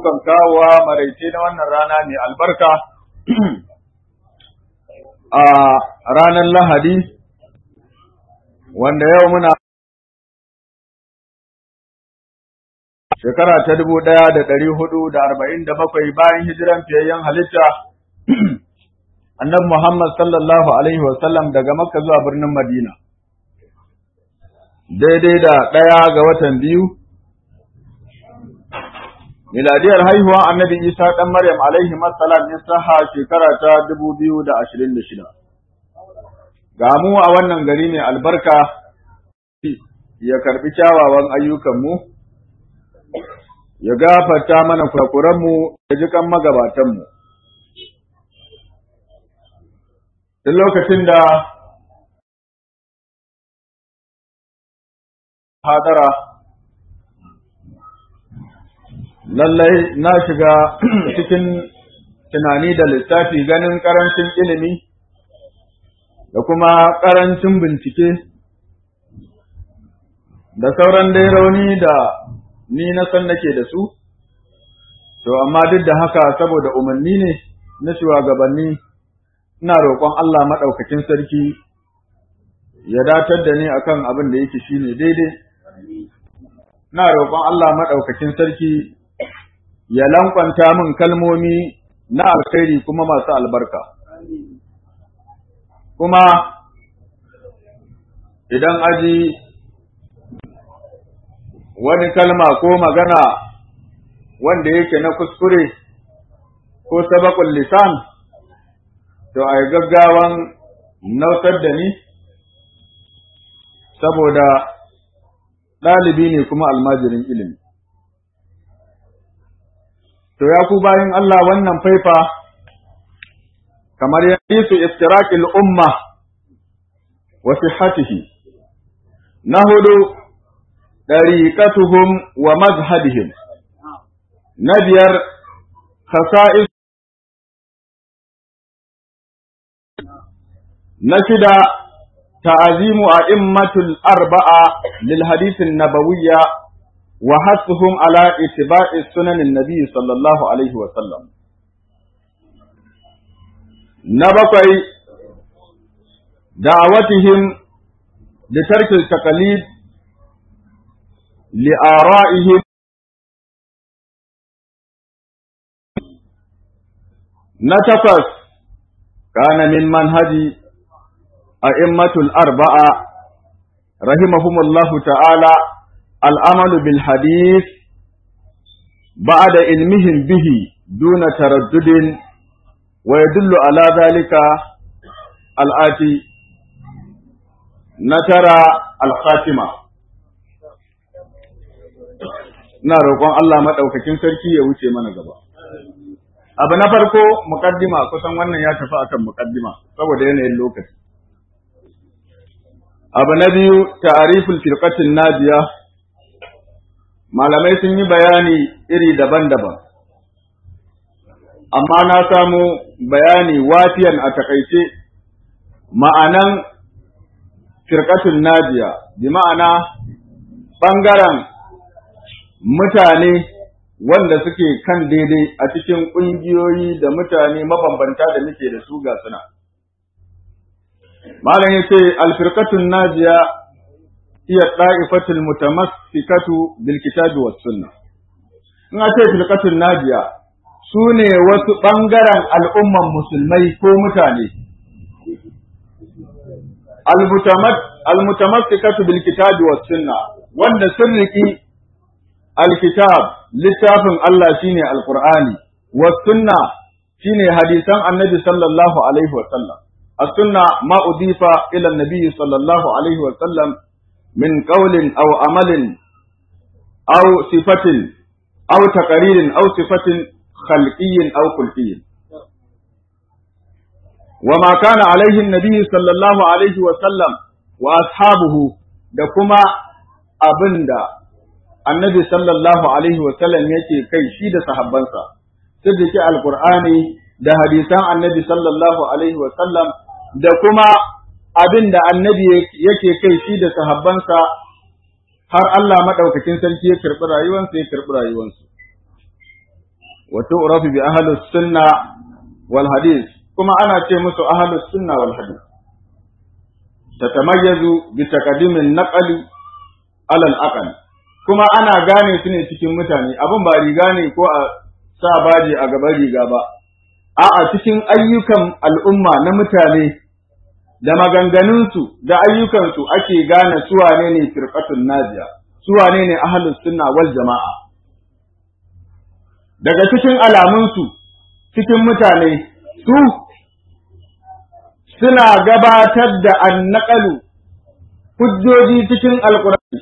ikon kawowa maraice na wannan rana mai albarka a ranar Lahadi, wanda yau muna shekara ta dubu ɗaya da ɗari hudu da arba'in da bakwai bayan hijiran fiyayyen halitta, annabi Muhammad sallallahu Alaihi wasallam daga Makka zuwa birnin Madina. Daidai da ɗaya ga watan biyu, miladiyar haihuwa annabi Isa ɗan Maryam alaihi salam ya saha shekara ta dubu biyu da ashirin da shida. Ga mu a wannan gari mai albarka ya karɓi kyawawan ayyukanmu, ya gafarta mana kurakuranmu ya ji kan magabatanmu. Duk lokacin da hadara lallai na shiga cikin tunani da lissafi ganin ƙarancin ilimi da kuma ƙarancin bincike da sauran dai rauni da ni na san nake da su, to amma duk da haka saboda umarni ne na shugabanni ina roƙon Allah maɗaukakin sarki ya datar da ni akan abin da yake shine daidai. Ina roƙon Allah maɗaukakin sarki ya lankwanta min kalmomi na alkhairi kuma masu albarka. Kuma idan aji wani kalma ko magana wanda yake na kuskure ko sabakul lisan, to a gaggawan nautar da ni, saboda ɗalibi ne kuma almajirin ilimi. To ya ku bayan Allah wannan faifa kamar ya su iftirakil umma wa sihhatihi na hudu ɗariƙatuhum wa mazhabihim na biyar khasa'is na shida ta'azimu a'immatul arba'a lil hadithin nabawiyya وحثهم على اتباع سنن النبي صلى الله عليه وسلم نبقي دعوتهم لترك التقليد لآرائهم نتفس كان من منهج أئمة الأربعة رحمهم الله تعالى العمل بالحديث بعد علمهم به دون تردد ويدل على ذلك الآتي نترى الخاتمة na roƙon Allah maɗaukakin sarki ya wuce mana gaba. Abu na farko muƙaddima kusan wannan ya tafi akan muƙaddima saboda yanayin lokaci. Abu na biyu ta'ariful firqatin najiya malamai sun yi bayani iri daban-daban, amma na samu bayani wafiyan a takaice ma'anan firkatun najiya, bi ma'ana ɓangaren mutane wanda suke kan daidai a cikin ƙungiyoyi da mutane mabambanta da muke da su ga suna. Malam ya ce, Alfirkatun najiya هي الطائفة المتمسكة بالكتاب والسنة in ce filkatun najiya su ne wasu ɓangaren al'umman musulmai ko mutane almutamassikatu bil kitabi was sunna wanda sun riki alkitab littafin Allah shine alqur'ani was sunna shine hadisan annabi sallallahu alaihi wa sallam as-sunna ma udifa ila an-nabi sallallahu alaihi wa sallam من قول أو عمل أو صفة أو تقرير أو صفة خلقي أو خلقي وما كان عليه النبي صلى الله عليه وسلم وأصحابه da kuma abin da annabi sallallahu alaihi wasallam yake kai shi da sahabbansa sai da ke alkur'ani da hadisan annabi sallallahu alaihi wasallam da kuma abin da annabi yake kai shi da sahabbansa har Allah maɗaukakin sarki ya karɓi rayuwansa ya karɓi rayuwansu. wa tu'rafu bi ahli sunna wal hadith kuma ana ce musu ahli sunna wal hadith tatamayyazu bi taqdimin naqli ala al kuma ana gane su ne cikin mutane abin ba riga ne ko a sa baji a gaban riga ba a'a cikin ayyukan al'umma na mutane da maganganunsu da ayyukansu ake gane su wane ne firqatun najiya su wane ne ahlus sunna wal jama'a daga cikin alamunsu cikin mutane su suna gabatar da annaqalu hujjoji cikin alqur'ani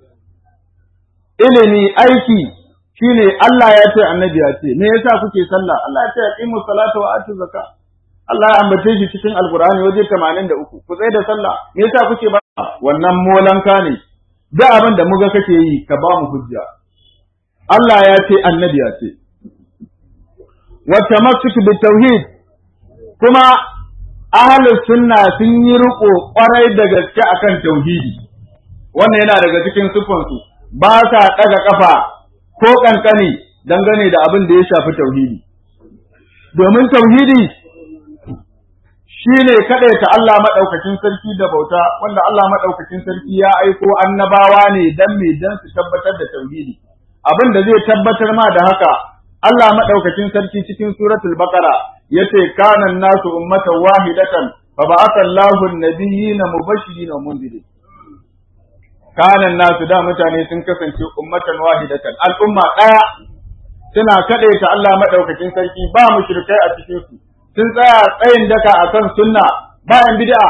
ilimi aiki shine Allah ya ce annabi ya ce me yasa kuke sallah Allah ya ce aqimu salata wa atu zakka Allah ya ambace shi cikin alqur'ani waje 83 ku tsaya da sallah me yasa kuke ba wannan molanka ne da abin da muga kake yi ka ba mu hujja Allah ya ce annabi ya ce wa tamassuk bi tauhid kuma ahlus sunna sun yi riko kwarai da gaske akan tauhidi wannan yana daga cikin sufansu ba sa ɗaga ƙafa ko ƙanƙani dangane da abin da ya shafi tauhidi. Domin tauhidi shi ne kaɗaita Allah maɗaukakin sarki da bauta, wanda Allah maɗaukakin sarki ya aiko annabawa ne don me don su tabbatar da tauhidi. Abin da zai tabbatar ma da haka, Allah maɗaukakin sarki cikin suratul Baqara ya ce, Kanan nasu ummatan wahidatan, fa ba'atha Allahu an-nabiyyina mubashirin wa mundirin. kanan nasu da mutane sun kasance ummatan wahidatan al'umma ɗaya suna kaɗaita Allah maɗaukakin sarki ba mushrikai a cikin su sun tsaya tsayin daka akan sunna bayan bid'a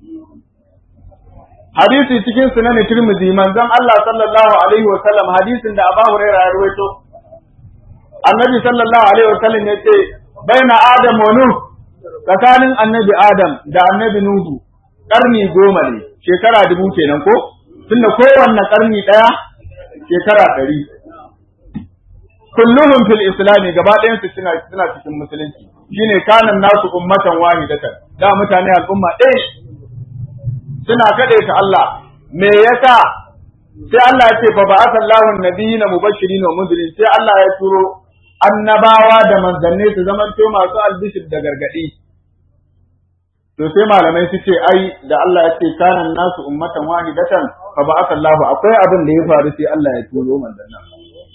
hadisi cikin sunan Tirmidhi manzon Allah sallallahu alaihi wa sallam hadisin da Abu Hurairah ya rawaito Annabi sallallahu alaihi wa sallam ya ce baina Adam wa Nuh tsakanin Annabi Adam da Annabi Nuhu karni goma ne shekara dubu kenan ko tunda kowanne karni ɗaya shekara ɗari. Kulluhum fil islami gaba ɗayan su suna suna cikin musulunci shine kanan nasu ummatan wahidatan da mutane al'umma ɗaya suna kadaita Allah me yasa sai Allah ya ce fa ba'atha Allahu an-nabiyina mubashirin wa mundirin sai Allah ya turo annabawa da manzanni su zamanto masu albishir da gargadi to sai malamai su ce ai da Allah ya ce kana nasu ummatan wahidatan fa ba'atha Allahu akwai abin da ya faru sai Allah ya turo manzon nan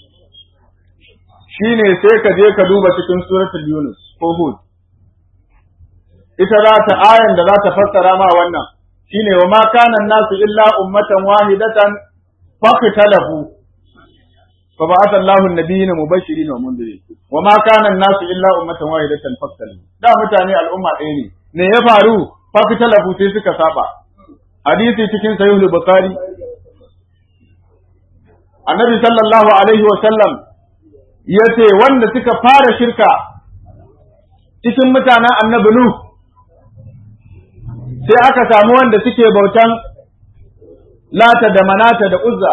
shine sai ka je ka duba cikin suratul Yunus ko Hud ita za ta ayan da za ta fassara ma wannan shine wa ma kana nasu illa ummatan wahidatan faqtalafu fa ba'atha Allahu an-nabiyina mubashirin wa mundirin wa ma kana nasu illa ummatan wahidatan faqtalafu da mutane al'umma ɗaya ne me ya faru fakitalafu sai suka saba hadisi cikin sahihul bukhari annabi sallallahu alaihi wa sallam yace wanda suka fara shirka cikin mutanen annabi nu sai aka samu wanda suke bautan lata da manata da uzza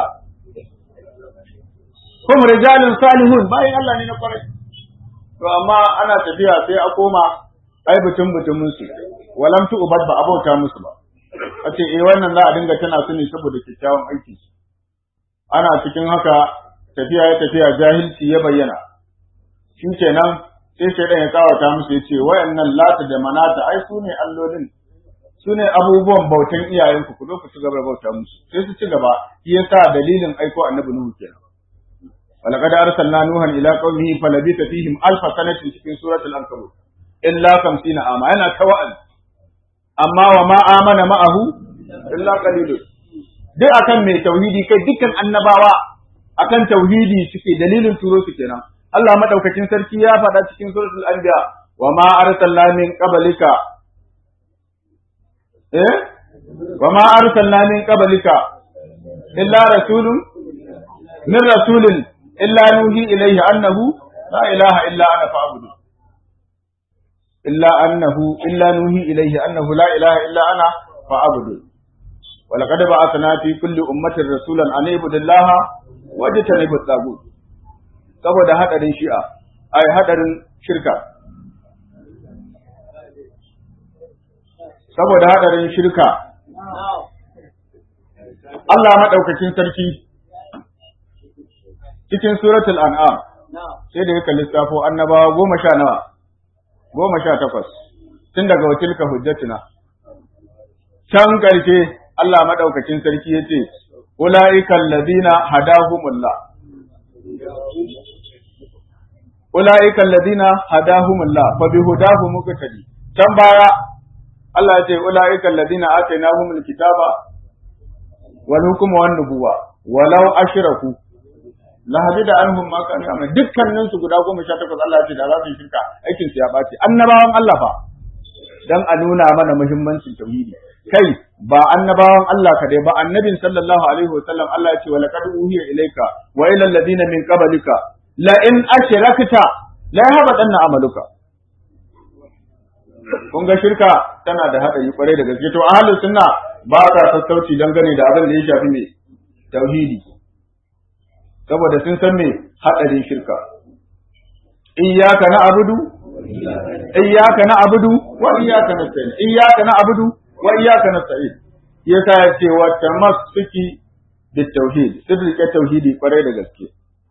kuma rijalun salihun bayan Allah ne na kwarai to amma ana tafiya sai a koma ai butun butumin su walam tu ubad ba abauta musu ba a ce eh wannan za a dinga tana su ne saboda kyakkyawan aiki ana cikin haka tafiya ya tafiya jahilci ya bayyana shi kenan sai shaidan ya tsawata musu ya ce wayannan lata da manata ai su ne allolin su ne abubuwan bautan iyayenku ku zo ku ci gaba da bauta musu sai su ci gaba shi yasa dalilin aiko annabi nuhu kenan ولقد أرسلنا نوحا إلى قومه فلبث فيهم ألف سنة في سورة العنكبوت illa kamsina ama yana ta wa'azi amma wa ma amana ma'ahu illa qalilun duk akan mai tauhidi kai dukkan annabawa akan tauhidi suke dalilin turo su kenan Allah madaukakin sarki ya faɗa cikin suratul anbiya wa ma arsalna min qablika eh wa ma arsalna min qablika illa rasulun min rasulin illa nuhi ilayhi annahu la ilaha illa ana fa'budu إلا أنه إلا نوحي إليه أنه لا إله إلا أنا فأعبدوا ولقد بعثنا في كل أمة رسولا أن اعبدوا الله واجتنبوا الطاغوت saboda hadarin shi'a ai hadarin shirka saboda hadarin shirka Allah madaukakin sarki cikin suratul an'am sai da yake lissafo annabawa goma sha nawa goma sha takwas tun daga watilka hujjatuna can ƙarshe Allah maɗaukacin sarki ya ce ula'ikan ladina hadahumullah ula'ikan ladina hadahumullah fa bi hudahu muqtadi can baya Allah ya ce ula'ikan ladina atainahumul kitaba wal hukma wan nubuwa walau ashraku la hadida anhum ma kanu ya'mal dukkanin su guda 18 Allah ya ce da za su shirka aikin su ya bace annabawan Allah fa dan a nuna mana muhimmancin tauhidi kai ba annabawan Allah kadai ba annabin sallallahu alaihi wasallam Allah ya ce wa laqad uhiya ilayka wa ila alladhina min qablika la in ashrakta la yahbatanna amaluka kun ga shirka tana da hadari kwarai da gaske to ahlus sunna ba ta sassauci dangane da abin da ya shafi me tauhidi saboda sun san me hadarin shirka iyyaka na'budu iyyaka na'budu wa iyyaka nasta'in iyyaka na'budu wa iyyaka nasta'in yasa ya ce wa tamassuki bit tauhid sirrike tauhidi kwarai da gaske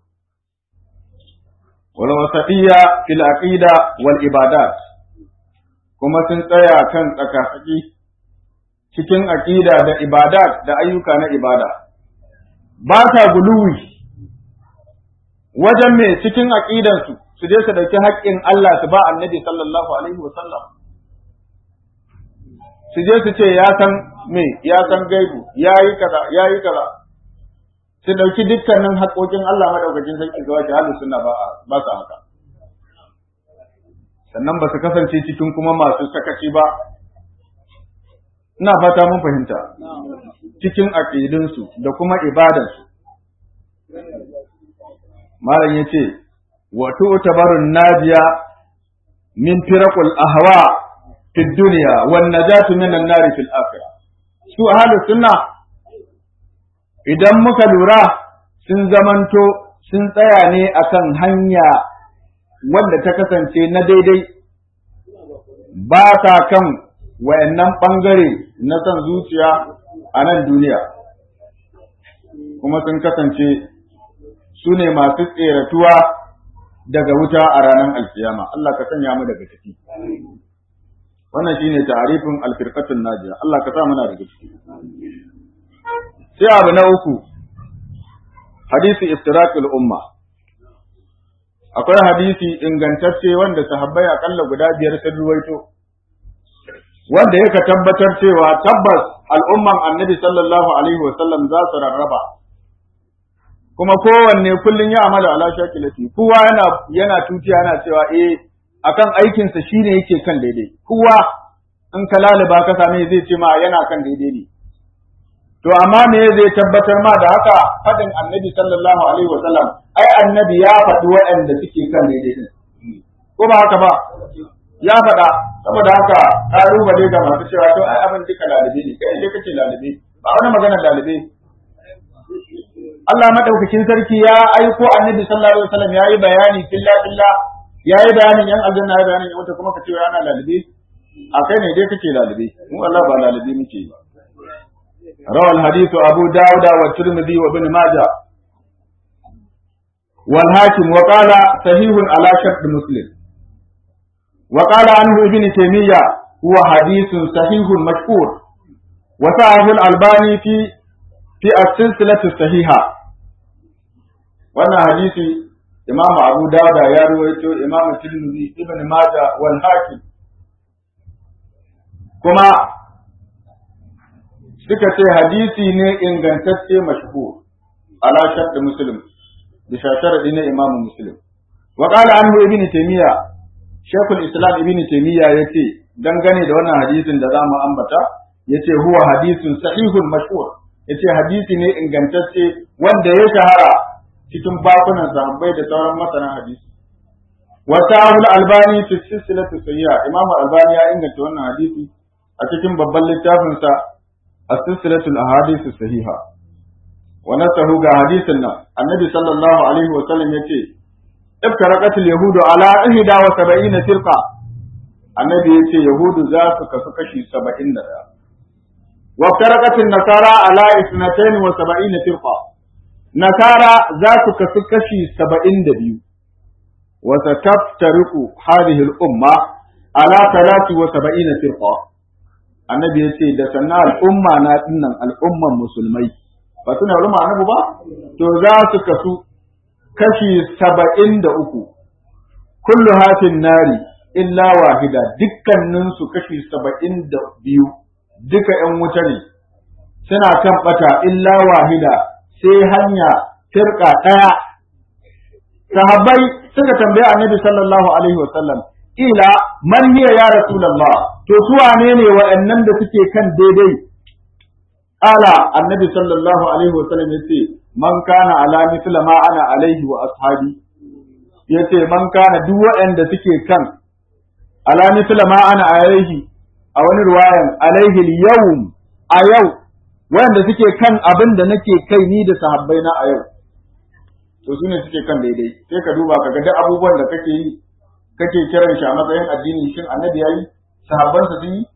wal wasatiyya fil aqida wal ibadat kuma sun tsaya kan tsakatsaki cikin aqida da ibadat da ayyuka na ibada ba ta guluwi wajen me cikin aqidansu su je su ɗauki haƙƙin Allah su ba annabi sallallahu alaihi wasallam su je su ce ya san me ya san gaibu ya yi kaza ya yi kaza su ɗauki dukkanin haƙƙoƙin Allah madaukakin sarki ga wajen halin suna ba ba su haka sannan ba su kasance cikin kuma masu sakaci ba ina fata mun fahimta cikin aƙidunsu da kuma ibadansu malam ya ce وتعتبر الناجية من فرق الأهواء في الدنيا والنجاة من النار في الآخرة su ahlus sunna idan muka lura sun zamanto sun tsaya ne akan hanya wanda ta kasance na daidai ba ta kan wayannan ɓangare na son zuciya a nan duniya kuma sun kasance su ne masu tseratuwa daga wuta a ranar alkiyama Allah ka sanya mu daga ciki wannan shine ta'arifin alfirqatul najiya Allah ka sa muna daga ciki sai abu na uku hadisi iftiraqul umma akwai hadisi ingantacce wanda sahabbai akalla guda biyar sun ruwaito wanda yake tabbatar cewa tabbas al'umman annabi sallallahu alaihi wasallam za su rarraba kuma kowanne kullun ya amala ala shakilati kowa yana yana tutiya yana cewa eh akan aikin sa shine yake kan daidai kowa in ka laliba ka same zai ce ma yana kan daidai ne to amma me zai tabbatar ma da haka fadin annabi sallallahu alaihi wasallam ai annabi ya faɗi waɗanda suke kan daidai din ko ba haka ba ya faɗa saboda haka ƙalubale ga masu cewa to ai abin duka lalibe ne kai ne kace lalibe ba wani magana lalibe Allah madaukakin sarki ya aiko annabi sallallahu alaihi wasallam yayi bayani filla filla yayi bayanin yan aljanna yayi bayanin yan wuta kuma ka ce ana lalibe a kai ne dai kake lalibe mu Allah ba lalibe muke yi روى الحديث أبو داود والترمذي وابن ماجه والحاكم وقال صحيح على شرط مسلم وقال عنه ابن تيمية هو حديث صحيح مشهور وسعه الألباني في في السلسلة الصحيحة وانا حديث إمام أبو داود يا رويته إمام الترمذي ابن ماجه والحاكم كما suka ce hadisi ne ingantacce mashhur ala shart muslim da sharadi na imamu muslim wa qala anhu ibn taymiya shaykhul islam ibn taymiya yace dangane da wannan hadisin da zamu ambata yace huwa hadisun sahihun mashhur yace hadisi ne ingantacce wanda ya shahara cikin bakunan sahabbai da sauran masana hadisi wa sahul albani fi silsilatu sayyi'a imamu albani ya inganta wannan hadisi a cikin babban littafinsa السلسلة الأحاديث الصحيحة ونسه حديثنا النبي صلى الله عليه وسلم يتي افترقت اليهود على إحدى وسبعين فرقة النبي يتي يهود ذات كسكشي سبعين وافترقت النصارى على اثنتين وسبعين فرقة نصارى ذات كسكشي سبعين دبيو wa sataftariqu hadhihi al-umma ala 73 firqa annabi yace da sannan al'umma na dinnan al'umman musulmai ba suna ruma annabi ba to za su kasu kashi saba'in da uku kullu hafin nari illa wahida dukkaninsu kashi saba'in da biyu duka ‘yan wuta ne suna kan ɓata illa wahida sai hanya firka ɗaya sahabbai suka tambaya annabi sallallahu alaihi wasallam ila man hiya ya rasulullah to su wane ne wa'annan da suke kan daidai ala annabi sallallahu alaihi wasallam yace man kana ala mithla ma ana alaihi wa ashabi yace man kana duk waɗanda suke kan ala mithla ma ana alaihi a wani ruwayan alaihi yawm a yau waɗanda suke kan abin da nake kai ni da sahabbai na a yau to sune suke kan daidai sai ka duba ka ga duk abubuwan da kake yi kake kiran shi a matsayin addini shin annabi yayi sahabbansa sun yi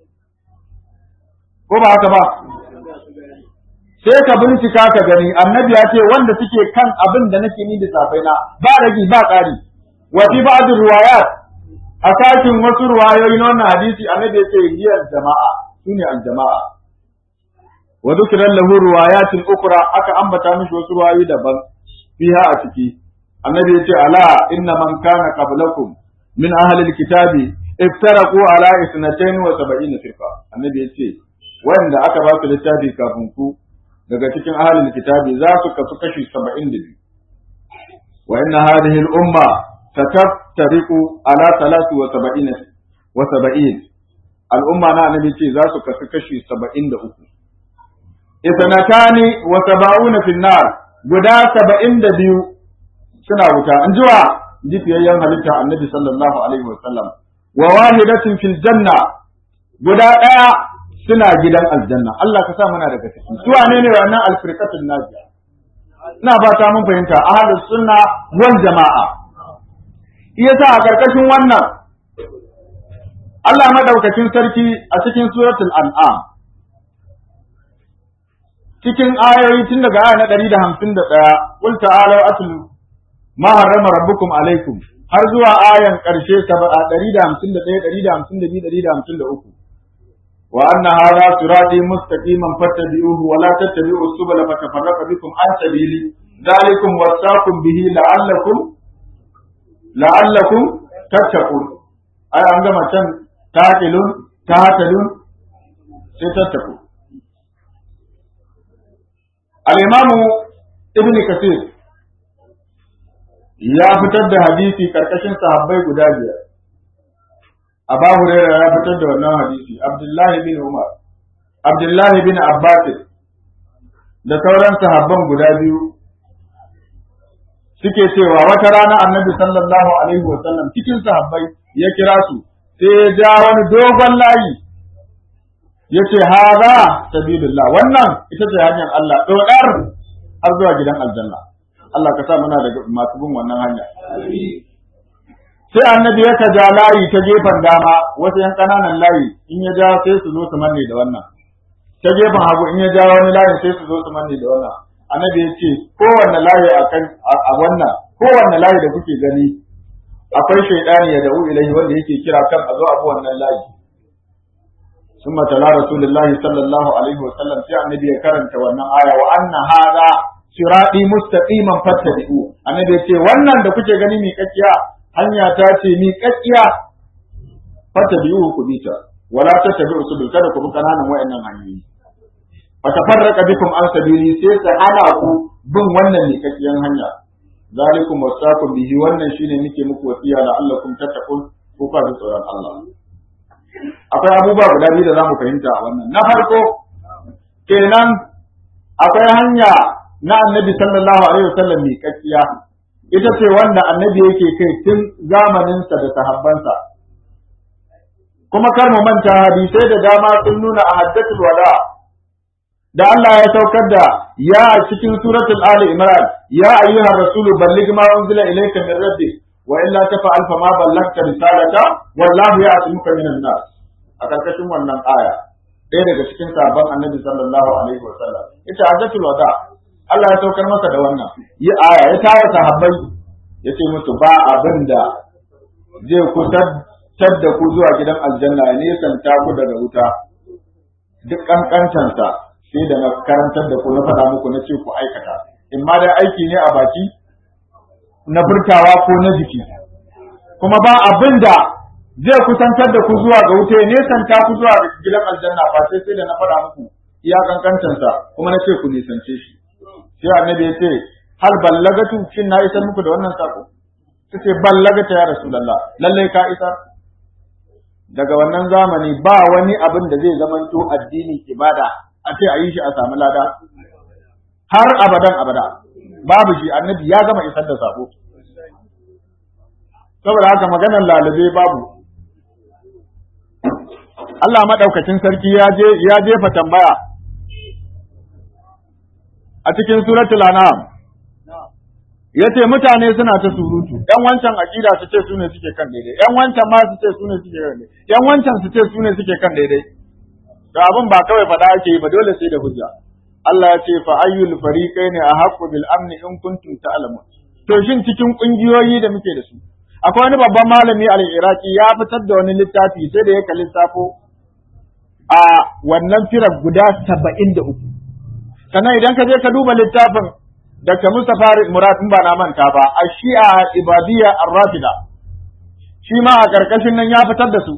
ko ba haka ba sai ka bincika ka gani annabi ya ce wanda suke kan abin da nake ni da safai na ba ragi ba ƙari wa fi ba'd riwayat a sakin wasu ruwayoyi na wannan hadisi annabi ya ce hiya jama'a sune al-jama'a wa dhukira lahu riwayatin ukra aka ambata mishi wasu ruwayoyi daban fiha a ciki annabi ya ce ala inna man kana qablakum min ahli al-kitabi iftaraqu ala 72 firqa annabi ya ce wanda aka ba su littafi kafin ku daga cikin ahalin kitabi za su kasu kashi saba'in da biyu wa inna hadhihi al-umma sataftariqu ala salati wa saba'in wa saba'in al-umma na annabi ce za su kasu kashi saba'in da uku ithnatani wa saba'una fi nar guda saba'in da biyu suna wuta an jiwa jifiyayyen halitta annabi sallallahu alaihi wa sallam wa wahidatin fil janna guda ɗaya suna gidan aljanna Allah ka sa muna daga ciki su wane ne wannan alfirqatul najiya ina fata mun fahimta ahlus sunna wal jama'a yasa a karkashin wannan Allah madaukakin sarki a cikin suratul an'am cikin ayoyi tun daga aya na 151 qul ta'alu atlu ma harrama rabbukum alaikum har zuwa ayan karshe 151 152 153 وأن هذا صراطي مستقيما فاتبعوه ولا تتبعوا السبل فتفرق بكم عن سبيلي ذلكم وصاكم به لعلكم لعلكم تتقون أي عندما كان تعقلون تعتدون ستتقون الإمام ابن كثير ya fitar da hadisi karkashin sahabbai guda biyar Aba Hurairah ya fitar da wannan hadisi, Abdullahi bin Umar, Abdullahi bin Abbas da sauran sahabban guda biyu suke cewa wata rana Annabi sallallahu alaihi wa sallam cikin sahabbai ya kira su sai ya ja wani dogon layi ya ce haza sabilullah wannan ita ce hanyar Allah dodar har zuwa gidan aljanna Allah ka sa muna da masu bin wannan hanya sai annabi ya ja layi ta gefen dama wasu yan ƙananan layi in ya ja sai su zo su manne da wannan ta gefen hagu in ya ja wani layi sai su zo su manne da wannan annabi ya ce kowanne layi a kan a wannan kowanne layi da kuke gani akwai shaidani ya da'u ilahi wanda yake kira kan a zo abu wannan layi ثم تلا رسول الله صلى الله عليه وسلم في النبي karanta wannan aya wa anna hada sirati mustaqiman fattabi'u annabi ya ce wannan da kuke gani mi kakkiya hanya ta ce mi kakkiya fata biyu ku bi ta wala ta tabi usul kada ku bi kananan wayannan hanyoyi fa tafarraqa bikum an sabili sai ta hana ku bin wannan mi kakkiyan hanya zalikum wasaqu bihi wannan shine nake muku wasiya la allakum tattaqun ko ka ji tsoron Allah akwai abubuwa guda biyu da zamu fahimta a wannan na farko kenan akwai hanya na annabi sallallahu alaihi wasallam mi kakkiya ita ce wanda annabi yake kai tun zamaninsa da sahabbansa kuma kar mu manta hadisai da dama sun nuna a haddatul wada da Allah ya saukar da ya a cikin suratul ali imran ya ayyuhar rasulu balligh ma unzila ilayka min rabbik wa illa tafa'al fa ma ballagta risalata wallahu ya'tumuka minan nas a karkashin wannan aya ɗaya daga cikin sabon annabi sallallahu alaihi wa sallam ita haddatul wada Allah ya saukar masa da wannan yi aya ya tara sahabbai yace musu ba abin da zai kusantar da ku zuwa gidan aljanna ya nesanta ku daga wuta duk kankantansa sai da na karantar da ku na faɗa muku na ce ku aikata in ma dai aiki ne a baki na furtawa ko na jiki kuma ba abin da zai kusantar da ku zuwa ga wuta ya nesanta ku zuwa gidan aljanna ba sai sai da na faɗa muku iya kankantansa kuma na ce ku nisance shi sai annabi ya ce hal ballagatu shin na isar muku da wannan sako sai ballagata ya rasulullah lallai ka isar daga wannan zamani ba wani abin da zai zamanto addini ibada a ce a yi shi a samu lada har abadan abada babu shi annabi ya gama isar da sako saboda haka maganar lalube babu Allah maɗaukacin sarki ya je ya jefa tambaya a cikin suratul an'am yace mutane suna ta surutu yan wancan aqida su ce su ne suke kan daidai yan wancan ma su ce su ne suke kan daidai yan wancan su ce su ne suke kan daidai to abin ba kawai faɗa ake yi ba dole sai da hujja Allah ya ce fa ayyul fariqaini ahqqu bil amni in kuntum ta'lamun to shin cikin kungiyoyi da muke da su akwai wani babban malami al-Iraqi ya fitar da wani littafi sai da ya kalli safo a wannan firar guda 73 sannan idan ka je ka duba littafin Dr. Mustapha Murad in ba na manta ba a Shi'a Ibadiyya Ar-Rafida shi ma a karkashin nan ya fitar da su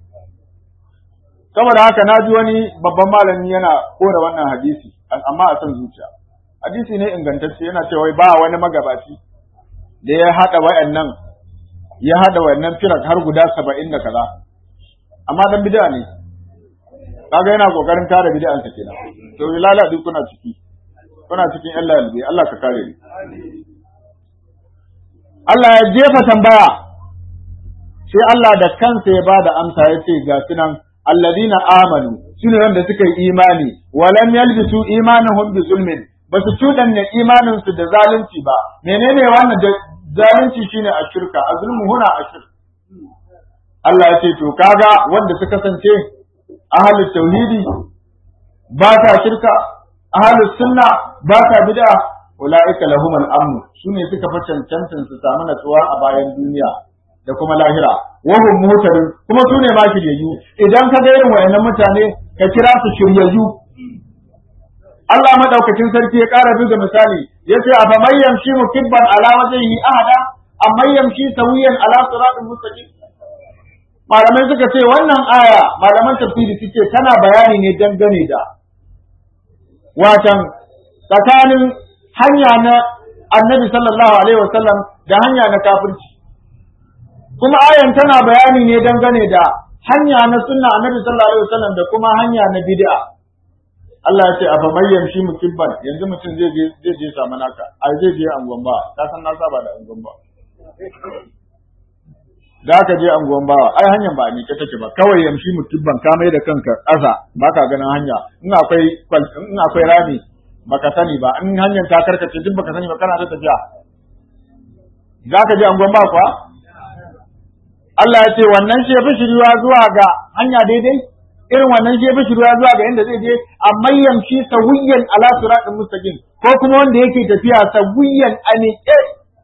saboda haka na ji wani babban malami yana kora wannan hadisi amma a san zuciya hadisi ne ingantacce yana cewa ba wani magabaci da ya hada wayannan ya hada wayannan firak har guda saba'in da kaza amma dan bid'a ne kaga yana kokarin kare bid'an sa kenan to ilala duk kuna ciki kuna cikin Allah yalbi Allah ka kare ni Allah ya jefa tambaya sai Allah da kansa ya bada amsa ya ce ga sunan alladina amanu sune wanda suka yi imani walam yalbisu imanuhum bi zulmin ba su cuɗanya imanin su da zalunci ba menene wannan da zalunci shine a shirka a zulmu huna a shirka Allah ya ce to kaga wanda suka kasance ahlus tauhidi ba ta shirka ahlus sunna ba ta bid'a ulaika lahum al-amn sune suka fa cancantin su samu natsuwa a bayan duniya da kuma lahira wa hum muhtadun kuma sune ma shiryayyu idan ka ga irin wayannan mutane ka kira su shiryayyu Allah madaukakin sarki ya ƙara buga misali yace afa man yamshi mukibban ala wajhihi ahada amma yamshi sawiyan ala siratin mustaqim malamai suka ce wannan aya malaman tafsiri suke tana bayani ne dangane da watan tsakanin hanya na annabi sallallahu alaihi wasallam da hanya na kafirci kuma ayan tana bayani ne dangane da hanya na sunna annabi sallallahu alaihi wasallam da kuma hanya na bid'a Allah ya ce a famai yamshi mukibban yanzu mutum zai je zai je samu naka a zai je anguwan ba ka san na saba da anguwan ba da aka je anguwan bawa ai hanyar ba a miƙe take ba kawai yamshi mukibban ka mai da kanka ƙasa baka ganin hanya in akwai in akwai rami baka sani ba in hanyar ta karkace duk baka sani ba kana ta tafiya za ka je anguwan ba kuwa Allah ya ce wannan shi fi shiriwa zuwa ga hanya daidai irin wannan shi fi shiriwa zuwa ga inda zai je amma yamshi sawiyan ala siratin mustaqim ko kuma wanda yake tafiya sawiyan a miƙe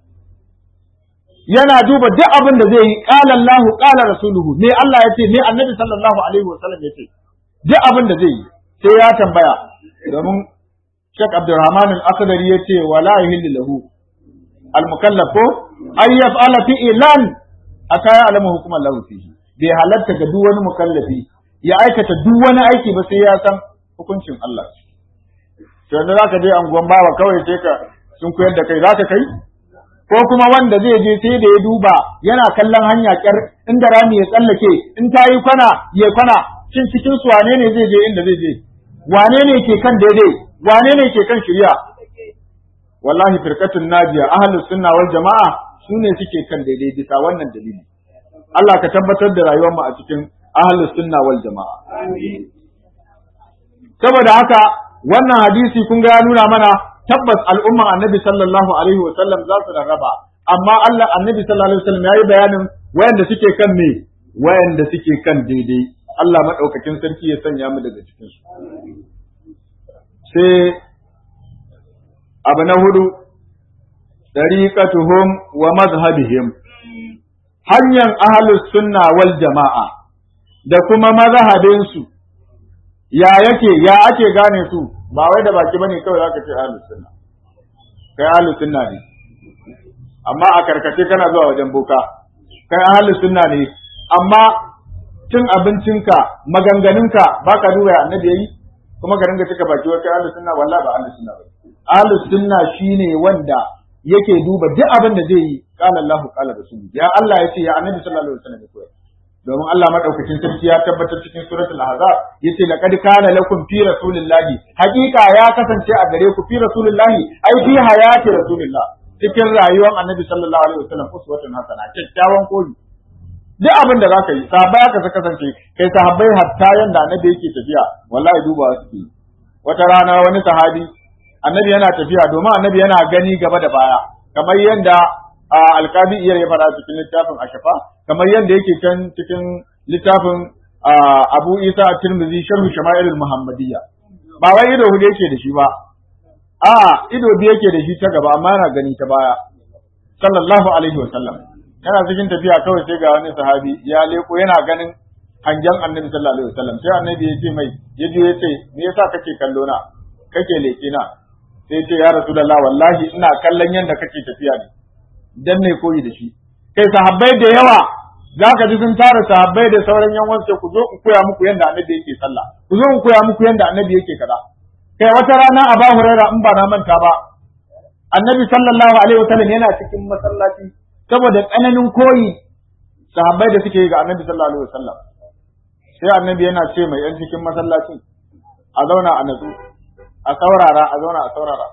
yana duba duk abin da zai yi qala Allahu qala rasuluhu me Allah ya ce me annabi sallallahu alaihi wasallam ya ce duk abin da zai yi sai ya tambaya domin Sheikh Abdulrahman Al-Akhdari ya ce wala yahillu lahu al-mukallaf ko ay yaf'ala fi'lan aka ya alama hukumar lahu fihi bai halatta ga duk wani mukallafi ya aikata duk wani aiki ba sai ya san hukuncin Allah to yanzu zaka je anguwan bawa kawai sai ka sun koyar da kai zaka kai ko kuma wanda zai je sai da ya duba yana kallon hanya kyar inda rami ya tsallake in ta yi kwana ya kwana shin cikin su wane ne zai je inda zai je wane ne ke kan daidai wane ne ke kan shirya wallahi firqatun najiya ahlus sunna wal jamaa su ne suke kan daidai bisa wannan dalili Allah ka tabbatar da rayuwar mu a cikin ahlus sunna wal jamaa saboda haka wannan hadisi kun ga ya nuna mana tabbas al'umman annabi sallallahu alaihi wa sallam za su rarraba amma Allah annabi sallallahu alaihi wa sallam yayi bayanin wayanda suke kan me wayanda suke kan daidai Allah madaukakin sarki ya sanya mu daga cikin su sai abu na hudu dariqatuhum wa madhhabihim hanyar ahlus sunna wal jama'a da kuma mazhabinsu ya yake ya ake gane su ba wai da baki bane kawai zaka ce ahlus sunna kai ahlus sunna ne amma a karkace kana zuwa wajen boka kai ahlus sunna ne amma cin abincinka maganganunka baka duba annabi yayi kuma ka ringa cika baki wai kai ahlus sunna wallahi ba ahlus sunna ba ahlus sunna shine wanda yake duba duk abin da zai yi qala Allahu qala rasulu ya Allah yace ya annabi sallallahu alaihi wasallam koyar domin Allah madaukakin sarki ya tabbatar cikin suratul ahzab yace laqad kana lakum fi rasulillahi haqiqa ya kasance a gare ku fi rasulillahi ai fi hayati rasulillah cikin rayuwar annabi sallallahu alaihi wasallam uswatun hasana kyakkyawan koyi duk abin da zaka yi sahabbai aka kasance kai sahabbai hatta yanda annabi yake tafiya wallahi duba suke wata rana wani sahabi annabi yana tafiya domin annabi yana gani gaba da baya kamar yanda alkabi iyar ya fara cikin littafin ashafa kamar yadda yake can cikin littafin abu isa a tirmidhi sharhu shama'ilul muhammadiyya ba wai ido hudu yake da shi ba a ido biyu yake da shi ta gaba amma yana gani ta baya sallallahu alaihi wa sallam yana cikin tafiya kawai sai ga wani sahabi ya leko yana ganin hangen annabi sallallahu alaihi wa sallam sai annabi ya ce mai ya je ya ce me yasa kake kallo na kake leke na sai ya ce ya rasulullah wallahi ina kallon yadda kake tafiya ne dan ne koyi da shi kai sahabbai da yawa za ka ji sun tara sahabbai da sauran yan wasu ku zo in koya muku yadda annabi yake sallah ku zo in koya muku yadda annabi yake kaza kai wata rana a ba huraira in ba na manta ba annabi sallallahu alaihi wasallam yana cikin masallaci saboda tsananin koyi sahabbai da suke yi ga annabi sallallahu alaihi wasallam sai annabi yana ce mai yan cikin masallacin a zauna a natsu a saurara a zauna a saurara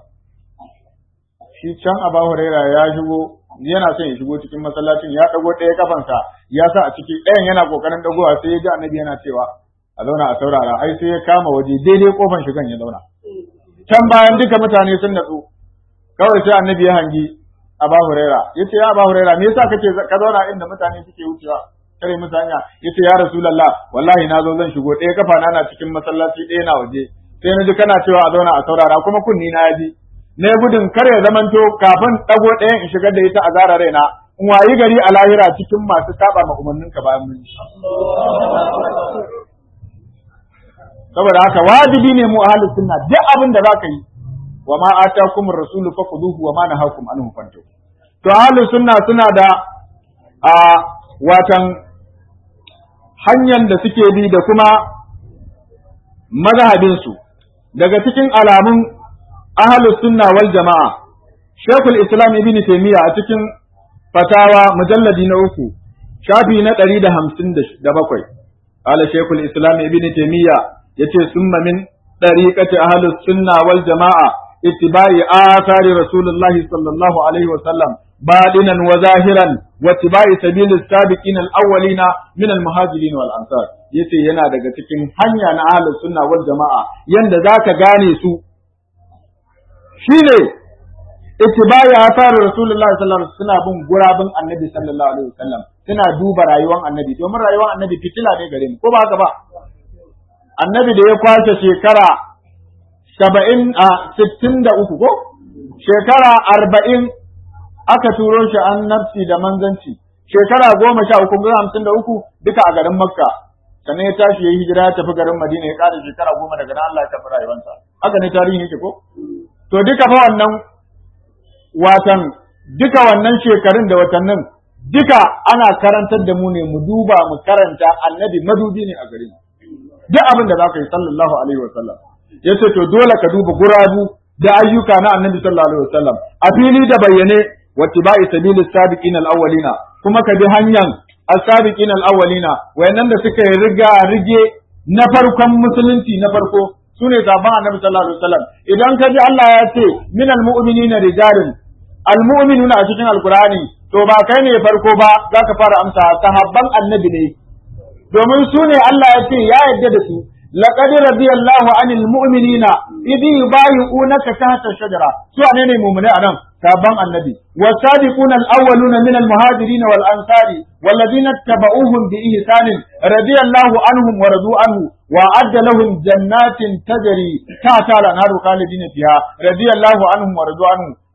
shi can Aba Huraira ya shigo yana son ya shigo cikin masallacin ya dago ɗaya kafansa ya sa a ciki ɗayan yana kokarin dagowa sai ya ji annabi yana cewa a zauna a saurara ai sai ya kama waje daidai kofan shigan ya zauna can bayan duka mutane sun natsu kawai sai annabi ya hangi Aba Huraira yace ya Aba Huraira me yasa kake ka zauna inda mutane suke wucewa kare musu hanya yace ya Rasulullah wallahi na zo zan shigo ɗaya kafa na na cikin masallaci ɗaya na waje sai na ji kana cewa a zauna a saurara kuma kunni na ya ji ne gudun kar ya zamanto kafin ɗago ɗayan in shigar da ita a zara raina in wayi gari a lahira cikin masu saba ma umarnin ka bayan mun saboda haka wajibi ne mu ahlus sunna duk abin da zaka yi wa ma atakum ar-rasul fakhuduhu wa ma nahakum anhu fantahu to ahlus sunna suna da a watan hanyar da suke bi da kuma mazhabin su daga cikin alamun ahlus sunna wal jama'a Sheikhul Islam Ibn Taymiyyah a cikin fatawa mujalladi na uku shafi na ɗari da hamsin da bakwai qala Sheikhul Islam Ibn Taymiyyah yace summa min tariqati ahlus sunna wal jama'a ittiba'i athari Rasulullah sallallahu alaihi wa sallam badinan wa zahiran wa ittiba'i sabilis sabiqin al-awwalina min al-muhajirin wal ansar yace yana daga cikin hanya na ahlus sunna wal jama'a yanda zaka gane su shine ittibai athar rasulullahi sallallahu alaihi wasallam suna bin gurabin annabi sallallahu alaihi wasallam suna duba rayuwar annabi domin rayuwar annabi fitila ne gare mu ko ba haka ba annabi da ya kwace shekara saba'in a sittin da uku ko shekara arba'in aka turo shi annabci da manzanci shekara goma sha uku ga hamsin da uku duka a garin makka sannan ya tashi ya yi hijira ya tafi garin madina ya ƙara shekara goma daga nan Allah ya tafi rayuwarsa haka ne tarihi yake ko to duka fa wannan watan duka wannan shekarun da watannin duka ana karantar da mu ne mu duba mu karanta annabi madubi ne a gare mu duk abin da zaka yi sallallahu alaihi wasallam yace to dole ka duba gurabu da ayyuka na annabi sallallahu alaihi wasallam a fili da bayyane wattiba'i sabilis sabiqin al-awwalina kuma ka bi hanyar as-sabiqin al-awwalina wayannan da suka yi riga rige na farkon musulunci na farko sune zaban annabi sallallahu alaihi wasallam idan ka ji Allah ya ce minal mu'minina rijalun almu'minuna a cikin alqur'ani to ba kai ne farko ba zaka fara amsa sahabban annabi ne domin su ne Allah ya ce ya yarda da su laqad radiyallahu anil mu'minina idh yubayyi'unaka tahta shajara su ne ne mu'mini anan sahabban annabi wasabiquna al-awwaluna min al-muhajirin wal ansari والذين اتبعوهم بإحسان رضي الله عنهم ورضوا عنه وأعد لهم جنات تجري تحت الأنهار خالدين فيها رضي الله عنهم ورضوا عنه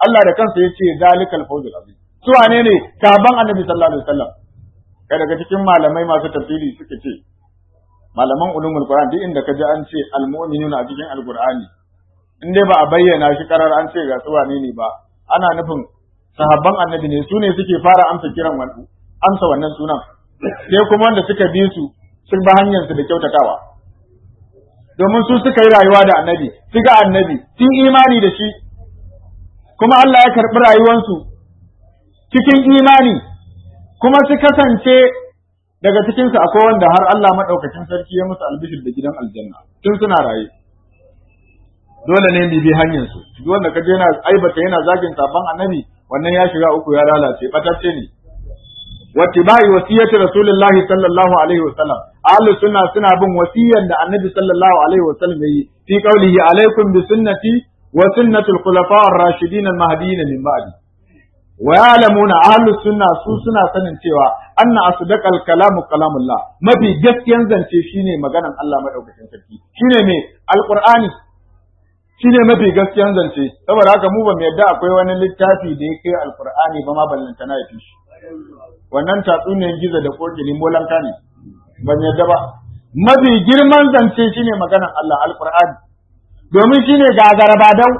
Allah da kansa yace zalikal fawzul azim su wane ne sahabban annabi sallallahu alaihi wasallam kai daga cikin malamai masu tafsiri suka ce malaman ulumul qur'an duk inda ka ji an ce almu'minuna a cikin alqur'ani in dai ba a bayyana shi karar an ce ga su wane ne ba ana nufin sahabban annabi ne su ne suke fara amsa kiran wannan amsa wannan sunan sai kuma wanda suka bi su sun ba hanyar su da kyautatawa domin su suka yi rayuwa da annabi su ga annabi sun imani da shi kuma Allah ya karɓi rayuwansu cikin imani kuma su kasance daga cikinsu akwai wanda har Allah maɗaukakin sarki ya musu albishir da gidan aljanna tun suna raye dole ne bi bi hanyar su duk wanda kaje yana aibata yana zagin sabon annabi wannan ya shiga uku ya lalace batacce ne wattibai wasiyati rasulullahi sallallahu alaihi wasallam ahlus sunna suna bin wasiyan da annabi sallallahu alaihi wasallam yayi fi qaulihi alaikum bi sunnati wa sunnatul khulafa ar-rashidin al-mahdiyyin min ba'di wa ya'lamuna ahlus sunna su suna sanin cewa anna asdaqal kalamu kalamullah mafi gaskiyan zance shine maganan Allah madaukakin sarki shine me alqur'ani shine mafi gaskiyan zance saboda haka mu ba mu yadda akwai wani littafi da ya kai alqur'ani ba ma ballanta na yafi shi wannan tatsuniyar gizo da kokili molanka ne ban yadda ba mafi girman zance shine maganan Allah alqur'ani domin shine gagarabadau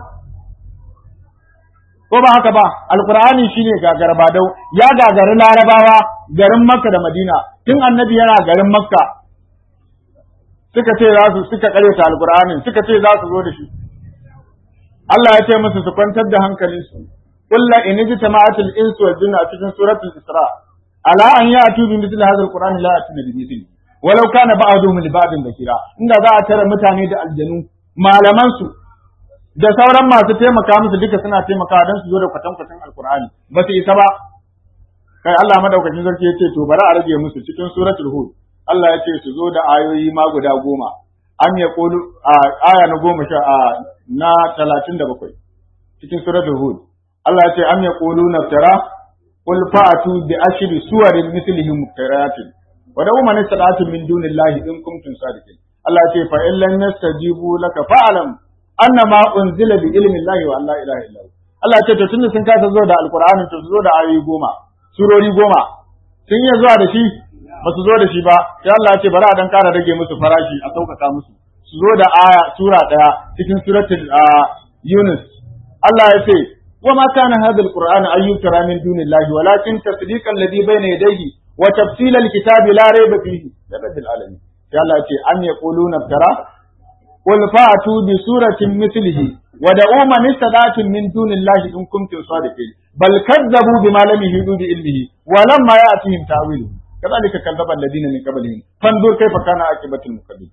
ko ba haka ba alqur'ani shine gagarabadau ya gagari larabawa garin makka da madina tun annabi yana garin makka suka ce za su suka karyata alqur'anin suka ce za su zo da shi Allah ya ce musu su kwantar da hankalinsu قل إن اجتمعت الإنس والجن في سورة الإسراء على أن يأتوا بمثل هذا القرآن لا يأتون بمثله ولو كان بعضهم لبعض ذكرا إن ذا ترى متاني da aljanu malaman su da sauran masu taimaka musu duka suna taimaka don su zo da kwatankwacin alkur'ani ba su isa ba kai Allah madaukakin sarki ya ce to bari a rage musu cikin suratul hud Allah ya ce su zo da ayoyi ma guda goma an ya kulu aya na goma sha na talatin da bakwai cikin suratul hud Allah ya ce am yaquluna tara qul fa'atu bi ashri suwarin mithlihi muftariyatin wa da man istada'atu min dunillahi in kuntum sadiqin Allah ya ce fa in lam yastajibu laka fa'lam annama unzila bi ilmi llahi wa la ilaha illa Allah ya ce to tunda sun kasa zo da alqur'ani to su zo da ayoyi goma surori goma sun yi zuwa da shi ba su zo da shi ba sai Allah ya ce bari a dan kara rage musu farashi a sauƙaƙa musu su zo da aya sura ɗaya cikin suratul Yunus Allah ya ce وما كان هذا القرآن أن يترى من دون الله ولكن تصديق الذي بين يديه وتفصيل الكتاب لا ريب فيه لرب العالمين يا الله أن يقولون افترى قل فأتوا بسورة مثله ودعوا من استطعتم من دون الله إن كنتم صادقين بل كذبوا بما لم يهدوا بعلمه ولما يأتيهم تأويله كذلك كذب الذين من قبلهم فانظر كيف كان عاقبة المكذبين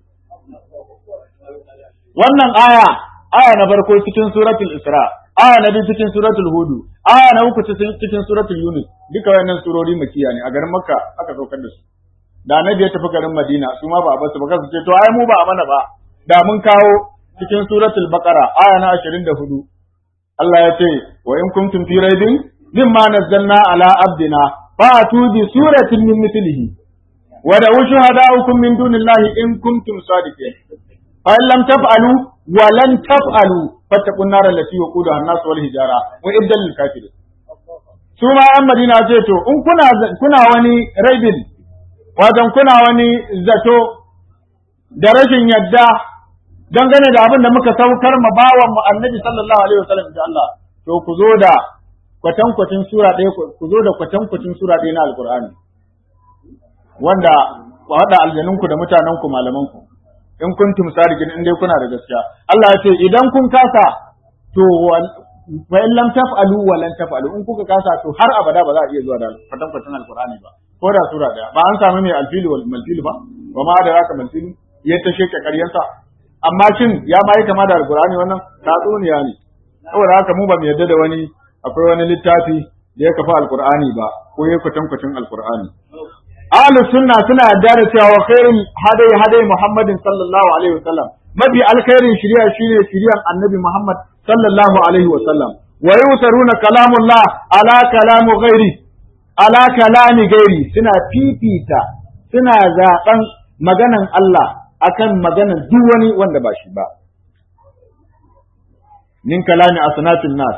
wannan aya aya na farko cikin suratul isra aya na biyu cikin suratul hudu aya na uku cikin suratul yunus duka wayannan surori makiya ne a garin makka aka saukar da su da annabi ya tafi garin madina su ma ba a basu ba kasu ce to ai mu ba a mana ba da mun kawo cikin suratul baqara aya na 24 Allah ya ce wa in kuntum fi raibin mimma nazzalna ala abdina fa'atu bi suratin min mithlihi wa da'u shuhada'ukum min dunillahi in kuntum sadiqin fa in lam taf'alu wa lan taf'alu fattaqun nar allati waquduha an-nas wal hijara wa iddal lil kafirin su ma yan madina ce to in kuna kuna wani raibin wajen kuna wani zato da rashin yadda dangane da abin da muka saukar ma bawan mu annabi sallallahu alaihi wasallam da Allah to ku zo da kwatankwacin sura ɗaya ku zo da kwatankwacin sura ɗaya na alqur'ani wanda ku haɗa aljanunku da mutanenku malamanku in kuntum sadiqin in dai kuna da gaskiya Allah ya ce idan kun kasa to wa in lam taf'alu wa lan taf'alu in kuka kasa to har abada ba za a iya zuwa da kwatankwacin alqur'ani ba ko da sura daya ba an samu mai alfili wal malfili ba wa ma da raka malfili ya ta sheke karyansa amma shin ya ma yi kama da alqur'ani wannan tatsuniya ne saboda haka mu ba mu yarda da wani akwai wani littafi da ya kafa alqur'ani ba ko ya kwatankwacin alqur'ani ahlus sunna suna yarda da cewa khairul hadai hadai muhammadin sallallahu alaihi wasallam mafi alkhairin shari'a shine shari'ar annabi muhammad sallallahu alaihi wasallam wa yusaruna kalamullah ala kalamu ghairi ala kalami gairi suna fifita suna zaben maganan Allah akan maganan duk wani wanda ba shi ba min kalami asnatin nas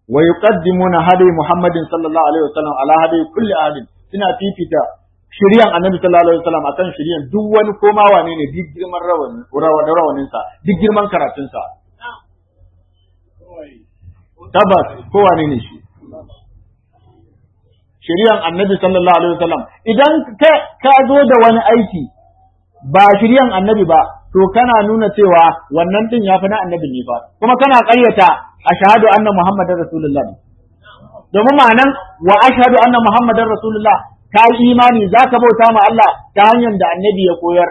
wa yuqaddimuna hadi Muhammadin sallallahu alaihi wasallam ala hadi kulli ahadin suna fifita shiryan annabi sallallahu alaihi wasallam akan shiryan duk wani koma wane ne duk girman rawani rawanin sa duk girman karatun sa tabbas ko wane ne shi shiryan annabi sallallahu alaihi wasallam idan ka ka zo da wani aiki ba shiryan annabi ba to kana nuna cewa wannan din yafi na annabi ne ba kuma kana ƙaryata ashhadu anna muhammadar rasulullah domin ma'anan wa ashhadu anna muhammadar rasulullah ka yi imani za ka bauta ma Allah ta hanyar da annabi ya koyar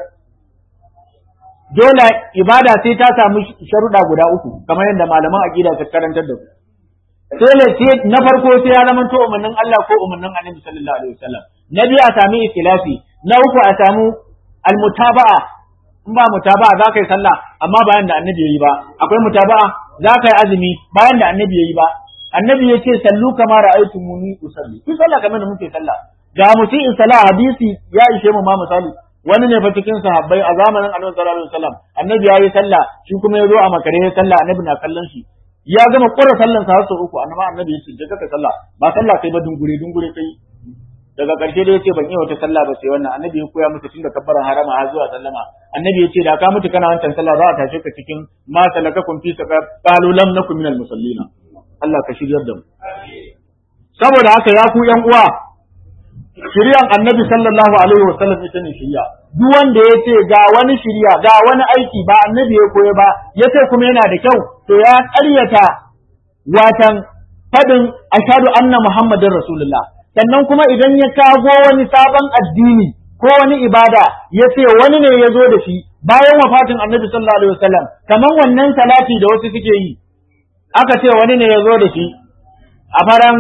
dole ibada sai ta samu sharuɗa guda uku kamar yadda malaman aqida ta karantar da ku sai na farko sai ya zama to umarnin Allah ko umarnin annabi sallallahu alaihi wasallam na biyu a sami ikhlasi na uku a samu almutaba'a in ba mutaba'a za ka yi sallah amma bayan da annabi ya yi ba akwai mutaba'a za ka yi azumi bayan da annabi ya yi ba annabi ya ce sallu kama ra'aytu muni usalli ku sallah kamar da muke sallah ga mutum in sallah hadisi ya ishe mu ma misali wani ne fa cikin sahabbai a zamanin annabi sallallahu alaihi wasallam annabi ya yi sallah shi kuma ya zo a makare ya sallah annabi na kallon shi ya gama ƙura sallan sa har sau uku annabi annabi ya ce je ka sallah ba sallah kai ba dungure dungure kai daga ƙarshe da yace ban yi wata sallah ba sai wannan annabi ya koya musu tun da kabbaran harama har zuwa sallama annabi ya ce da ka mutu kana wancan sallah za a tashe ka cikin ma salakakum fi saqar qalu lam nakum minal musallina Allah ka shiryar da mu saboda haka ya ku yan uwa shiryan annabi sallallahu alaihi wa sallam ita ne shirya duk wanda ya ce ga wani shirya ga wani aiki ba annabi ya koya ba ya ce kuma yana da kyau to ya ƙaryata watan fadin ashhadu anna muhammadin rasulullah sannan kuma idan ya kago wani sabon addini ko wani ibada ya ce wani ne ya zo da shi bayan wafatin annabi sallallahu alaihi wasallam kamar wannan salati da wasu suke yi aka ce wani ne ya zo da shi a faran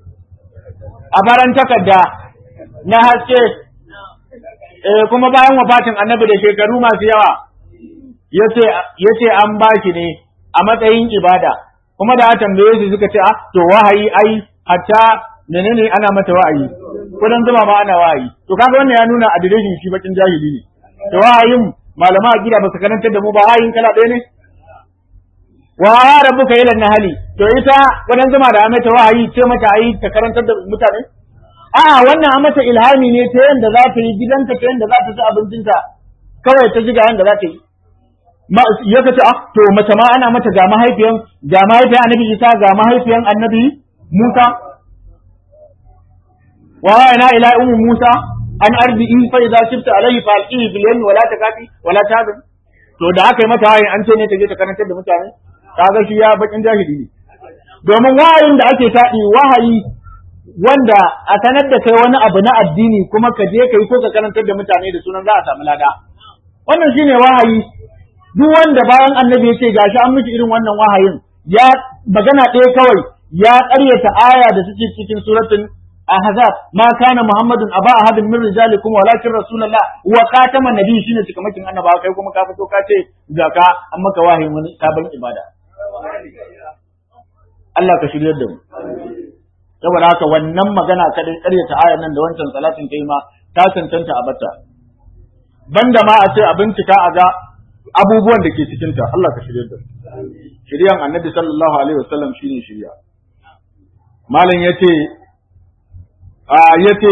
a faran takarda na haske eh kuma bayan wafatin annabi da shekaru masu yawa yace yace an bashi ne a matsayin ibada kuma da a tambaye su suka ce ah to wahayi ai hatta menene ana mata wa'ayi kudan zuma ma ana wa'ayi to kaga wannan ya nuna adireshin shi bakin jahili ne to wahayin malama a gida ba su karantar da mu ba wahayin kala ɗaya ne wa ya rabbuka ila nahali to ita kudan zuma da mata wa'ayi ce mata ayi ta karantar da mutane a'a wannan a mata ilhami ne ta yanda za ta yi gidanta ta yanda za ta ci abincinta kawai ta ji ga yanda za ta yi ya ka ce ah to mace ma ana mata ga mahaifiyan ga mahaifiyan annabi Isa ga mahaifiyan annabi Musa wa ana ila ummi Musa an arbi'i fa idza shifta alayhi fa alqihi bil yammi wala takafi wala tabin to da aka yi mata wayin an ce ne ta je ta karantar da mutane kaga shi ya bakin jahili ne domin wahayin da ake taɗi wahayi wanda a sanar da kai wani abu na addini kuma ka je ka yi ko ka karantar da mutane da sunan za a samu lada wannan shine wahayi duk wanda bayan annabi ya ce gashi an miki irin wannan wahayin ya magana ɗaya kawai ya ƙaryata aya da suke cikin suratul ahzab ma kana muhammadun aba ahadin min rijalikum walakin rasulullah wa khataman nabi shine cikamakin annaba kai kuma ka fito ka ce ga ka an maka wahayin wani sabon ibada Allah ka shiryar da mu saboda haka wannan magana kadai ƙaryata ayar nan da wancan salatin kai ma ta cancanta a bata banda ma a ce a bincika a ga abubuwan da ke cikinta Allah ka shirya da shiryan annabi sallallahu alaihi wasallam shine shirya malam yace a yace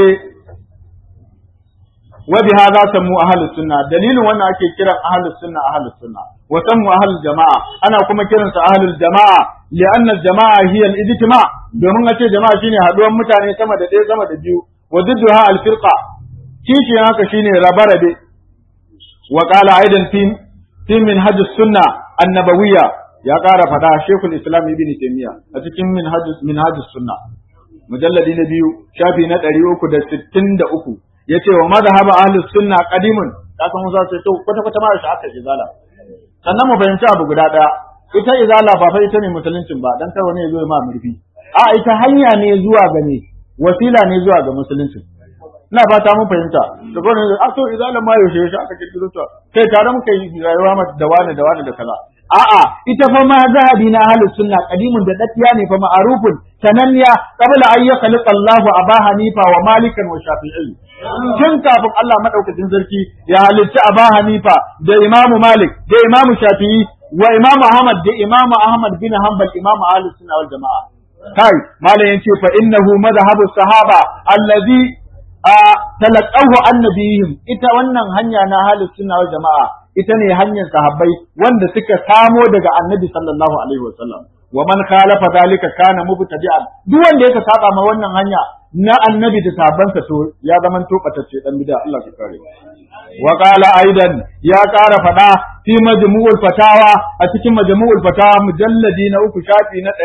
wa bi hadha samu ahlus sunna dalilin wannan ake kiran ahlus sunna ahlus sunna wa samu ahlul jamaa ana kuma kiran su ahlul jamaa li'anna jamaa hiya al-ijtima domin a ce jama'a shine haduwan mutane sama da ɗaya sama da biyu wa didduha al-firqa kishi haka shine rabarabe wa qala aidan fi fi minhaj sunna annabawiyya ya ƙara faɗa shekul islam ibn taymiya a cikin minhaj minhaj sunna mujalladi na biyu shafi na ɗari uku da sittin da uku ya ce wa mazhab ahli sunna qadimun ka san musa sai to kwata kwata ma shi aka izala sannan mu fahimci abu guda ɗaya ita izala ba fa ita ne musuluncin ba dan kar wani ya zo ma murfi a ita hanya ne zuwa ga ne wasila ne zuwa ga musuluncin ina fata mun fahimta da gona a to idan ma yaushe yaushe aka kirkiro ta kai tare muka yi rayuwa mata da wani da wani da kaza a'a ita fa ma zahabi na ahlus sunna qadimun da daddiya ne fa ma'arufun sananniya qabla an yakhluqa Allahu Aba Hanifa wa Malikan wa Shafi'i tun kafin Allah madaukakin sarki ya halitta Aba Hanifa da Imam Malik da Imam Shafi'i wa Imam Ahmad da Imam Ahmad bin Hanbal Imam ahlus sunna wal jama'a kai malam yace fa innahu madhhabu sahaba allazi talaqahu annabiyihim ita wannan hanya na halin sunna wal jama'a ita ne hanyar sahabbai wanda suka samo daga annabi sallallahu alaihi wasallam wa man khalafa dalika kana mubtadi'an duk wanda yake saba ma wannan hanya na annabi da sahabbansa to ya zaman to batacce dan bid'a Allah ka kare wa qala aidan ya kara fada fi majmu'ul fatawa a cikin majmu'ul fatawa mujalladi na uku shafi na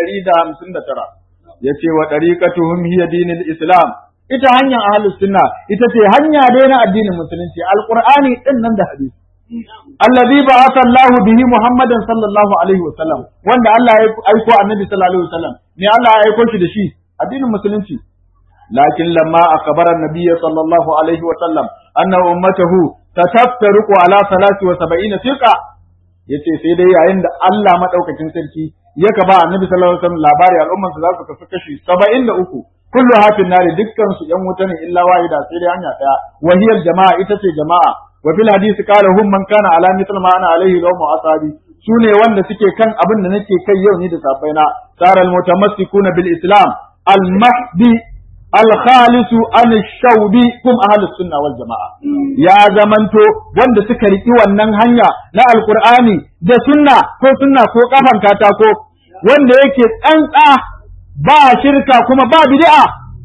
159 yace wa tariqatuhum hiya dinul islam ita hanyar ahlus sunna ita ce hanya dai na addinin musulunci alqur'ani din nan da hadisi alladhi ba'atha Allah bihi Muhammadan sallallahu alaihi wa sallam wanda Allah ya aiko annabi sallallahu alaihi wa sallam ne Allah ya aiko shi da shi addinin musulunci lakin lamma akbara an-nabiy sallallahu alaihi wa sallam anna ummatahu tataftariqu ala salati wa sab'ina firqa yace sai dai yayin da Allah madaukakin sarki ya ka ba annabi sallallahu alaihi wa sallam labari al'umman su za su kasu kashi 73 kullu hafin nari dukkan su yan wuta ne illa wahida sai dai hanya daya wahiyar jama'a ita ce jama'a wa fil hadisi qala hum man kana ala mithl ma ana alaihi yawm asabi sune wanda suke kan abin da nake kai yau ni da safaina sara al mutamassikuna bil islam al mahdi al khalisu an shawbi kum ahlus sunna wal jamaa ya zamanto wanda suka riki wannan hanya na alqur'ani da sunna ko sunna ko kafan katako wanda yake tsantsa ba shirka kuma ba bid'a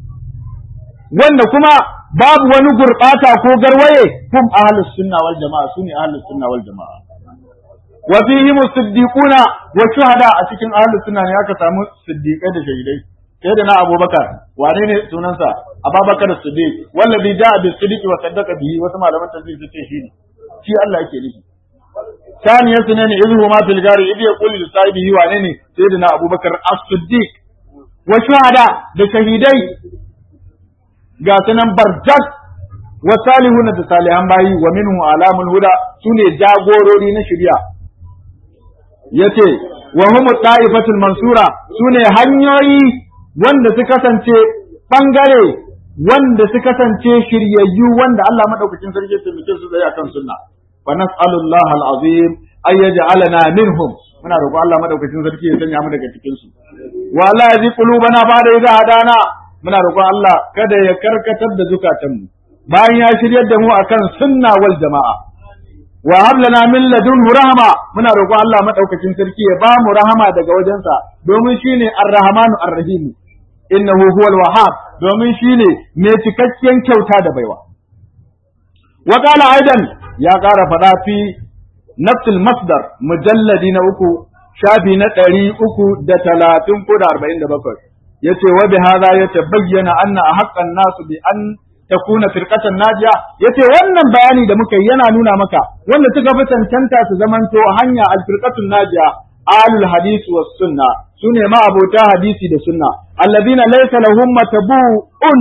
wanda kuma babu wani gurɓata ko garwaye hum ahlus sunna wal jama'a sune ahlus sunna wal jama'a wa fihim siddiquna wa shuhada a cikin ahlus sunna ne aka samu siddiqai da shahidai sai da na abubakar wane ne sunansa abubakar siddiq wallazi ja'a bis siddiqi wa saddaqa bihi wasu malaman tafsir suke shi ne shi Allah yake nufi ثانيا سنين إذ هما في الغار إذ يقول لصاحبه وعنيني سيدنا أبو بكر الصديق وشهداء بشهيدي ga sunan barjat wa salihuna da salihan bayi wa minhu alamul huda sune jagorori na shari'a yace wa hum ta'ifatul mansura sune hanyoyi wanda su kasance bangare wanda su kasance shiryayyu wanda Allah madaukakin sarki ya taimake su zai akan sunna wa nas'alullah al'azim ay yaj'alana minhum muna roƙon Allah madaukakin sarki ya sanya mu daga cikin su wa la yazi qulubana ba'da idha hadana muna roƙon Allah kada ya karkatar da zukatanmu bayan ya shiryar da mu akan sunna wal jama'a wa hab lana min ladunhu rahma muna roƙon Allah madaukakin sarki ya ba mu rahama daga wajensa domin shine ar-rahmanu ar-rahim innahu huwal wahhab domin shine mai cikakken kyauta da baiwa wa qala aidan ya ƙara faɗa fi nafsul masdar mujalladi na uku shafi na ɗari uku da talatin ko da arba'in da bakwai yace wa bi hadha yatabayyana anna haqqan nasu bi an takuna firqatan najiya yace wannan bayani da muka yi yana nuna maka wanda suka fi cancanta su zamanto hanya al-firqatun najiya alul hadisi was sunna sune ma abota hadisi da sunna alladhina laysa lahum matabu'un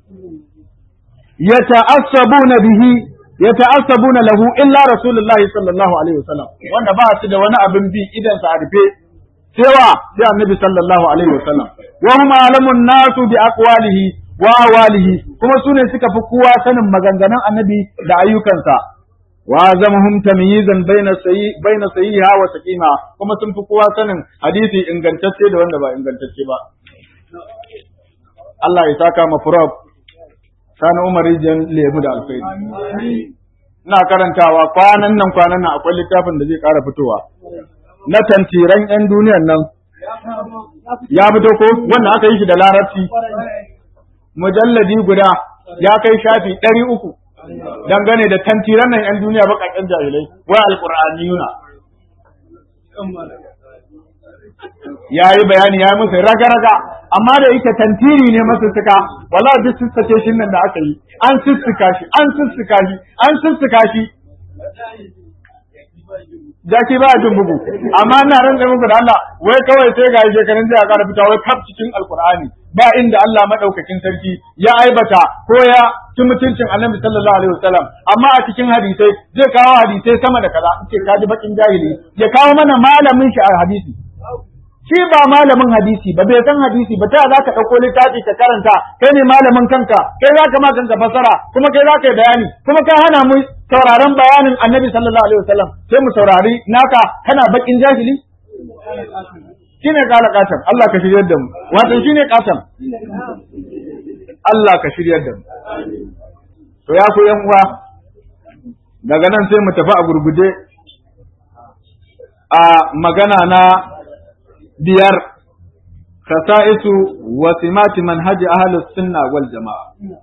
yata'assabuna bihi yata'assabuna lahu illa rasulullahi sallallahu alaihi wasallam wanda ba su da wani abin bi idan sa a rufe cewa sai annabi sallallahu alaihi wasallam wa hum alamun nasu bi aqwalihi wa awalihi kuma sune suka fi kowa sanin maganganun annabi da ayyukansa wa zamhum tamyizan baina sayyi baina sayyiha wa saqima kuma sun fi kowa sanin hadisi ingantacce da wanda ba ingantacce ba Allah ya saka ma furab sani Umar rijiyar lemu da alfaidi ina karantawa kwanan nan kwanan nan akwai littafin da zai ƙara fitowa na tantiran 'yan duniyan nan ya fito ko wannan aka yi shi da larabci mujalladi guda ya kai shafi ɗari uku dangane da tantiran nan 'yan duniya baƙaƙen jahilai wai alƙur'aniyuna ya yi bayani ya yi musu raga-raga amma da yake tantiri ne masu suka wala duk sussuke shi nan da aka yi an sussuka shi an sussuka shi an sussuka shi jaki ba jin bugu amma ina ran muku da Allah wai kawai sai ga shekarun jiya ƙara fita wai kaf cikin alkur'ani ba inda Allah madaukakin sarki ya aibata ko ya ci mutuncin annabi sallallahu alaihi wasallam amma a cikin hadisai zai kawo hadisai sama da kaza ce kaji bakin jahili ya kawo mana malamin shi a hadisi shi ba malamin hadisi ba bai san hadisi ba ta za ka ɗauko littafi ka karanta kai ne malamin kanka kai za ka ma kanka fasara kuma kai za ka yi bayani kuma ka hana mu sauraron bayanin annabi sallallahu alaihi wasallam sai mu saurari naka kana bakin jahili shine kala katan Allah ka shiryar da mu wato shine katan Allah ka shiryar da mu to ya ku yan uwa daga nan sai mu tafi a gurguje a magana na biyar khasa'isu wa simati manhaji ahlus sunna wal jama'a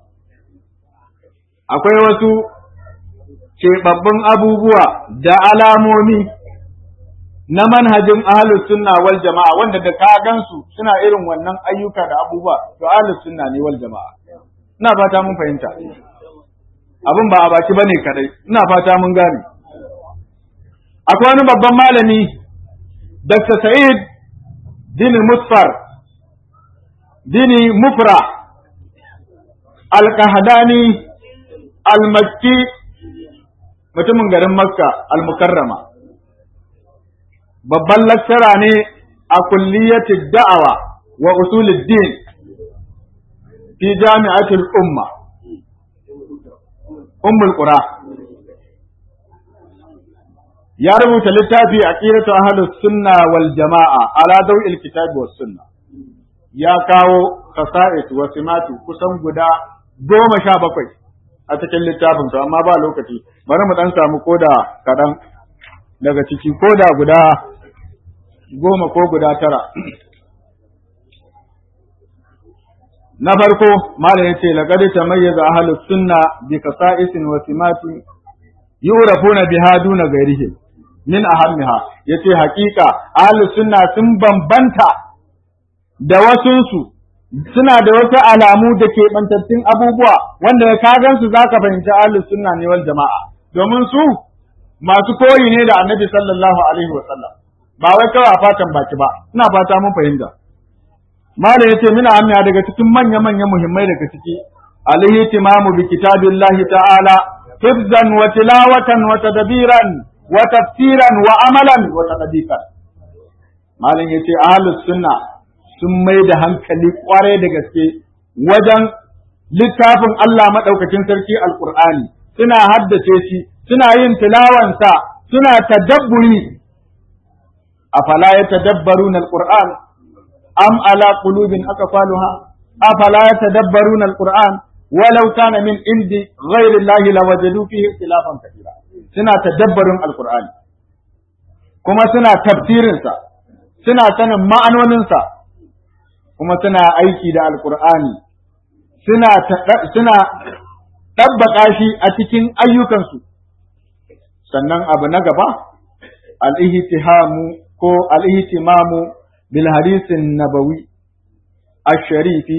akwai wasu keɓaɓɓun abubuwa da alamomi na manhajin ahlus sunna wal jama'a wanda da ka gansu suna irin wannan ayyuka da abubuwa to ahlus sunna ne wal jama'a ina fata mun fahimta abin ba a baki bane kadai ina fata mun gane akwai wani babban malami Dr. Sa'id Dini Musfar Dini Mufra Al-Qahdani Al-Makki mutumin garin Makka Al-Mukarrama babban lakkara ne a kulliyatid da'awa wa usulid din fi jami'atul umma ummul qura ya rubuta littafi aqidatu ahlus sunna wal jama'a ala daw'il kitabi was sunna ya kawo qasa'id wa simatu kusan guda goma sha bakwai a cikin littafin to amma ba lokaci bari mu dan samu koda kadan daga ciki koda guda goma ko guda tara na farko malam yace laqad tamayyaza ahlus sunna bi qasa'isin wa simatin yurafuna biha duna ghairihim min ahammiha yace haƙiƙa ahlus sunna sun bambanta da wasunsu suna da wasu alamu da ke bantattun abubuwa wanda ka gansu zaka fahimci ahlus sunna ne wal jama'a domin su masu koyi ne da annabi sallallahu alaihi wa sallam ba wai kawai a fatan baki ba ina fata mun fahimta malam yace mina amiya daga cikin manya manya muhimmai daga ciki alaihi timamu bi kitabillahi ta'ala hifzan wa tilawatan wa tadbiran wa tafsiran wa amalan wa tadbiqan malam yace ahlus sunna sun mai da hankali kwarai da gaske wajen littafin Allah madaukakin sarki alqur'ani suna haddace shi suna yin tilawansa suna tadabburi afala yatadabbaruna alquran am ala qulubin aqfaluha afala yatadabbaruna alquran walau kana min indi ghairi allahi lawajadu fihi ikhtilafan kathira suna tadabbarin alqur'ani kuma suna tafsirin sa suna sanin ma'anonin sa kuma suna aiki da alqur'ani suna suna tabbaka shi a cikin ayyukansu sannan abu na gaba al-ihtihamu ko al-ihtimamu bil hadisin nabawi ash-sharifi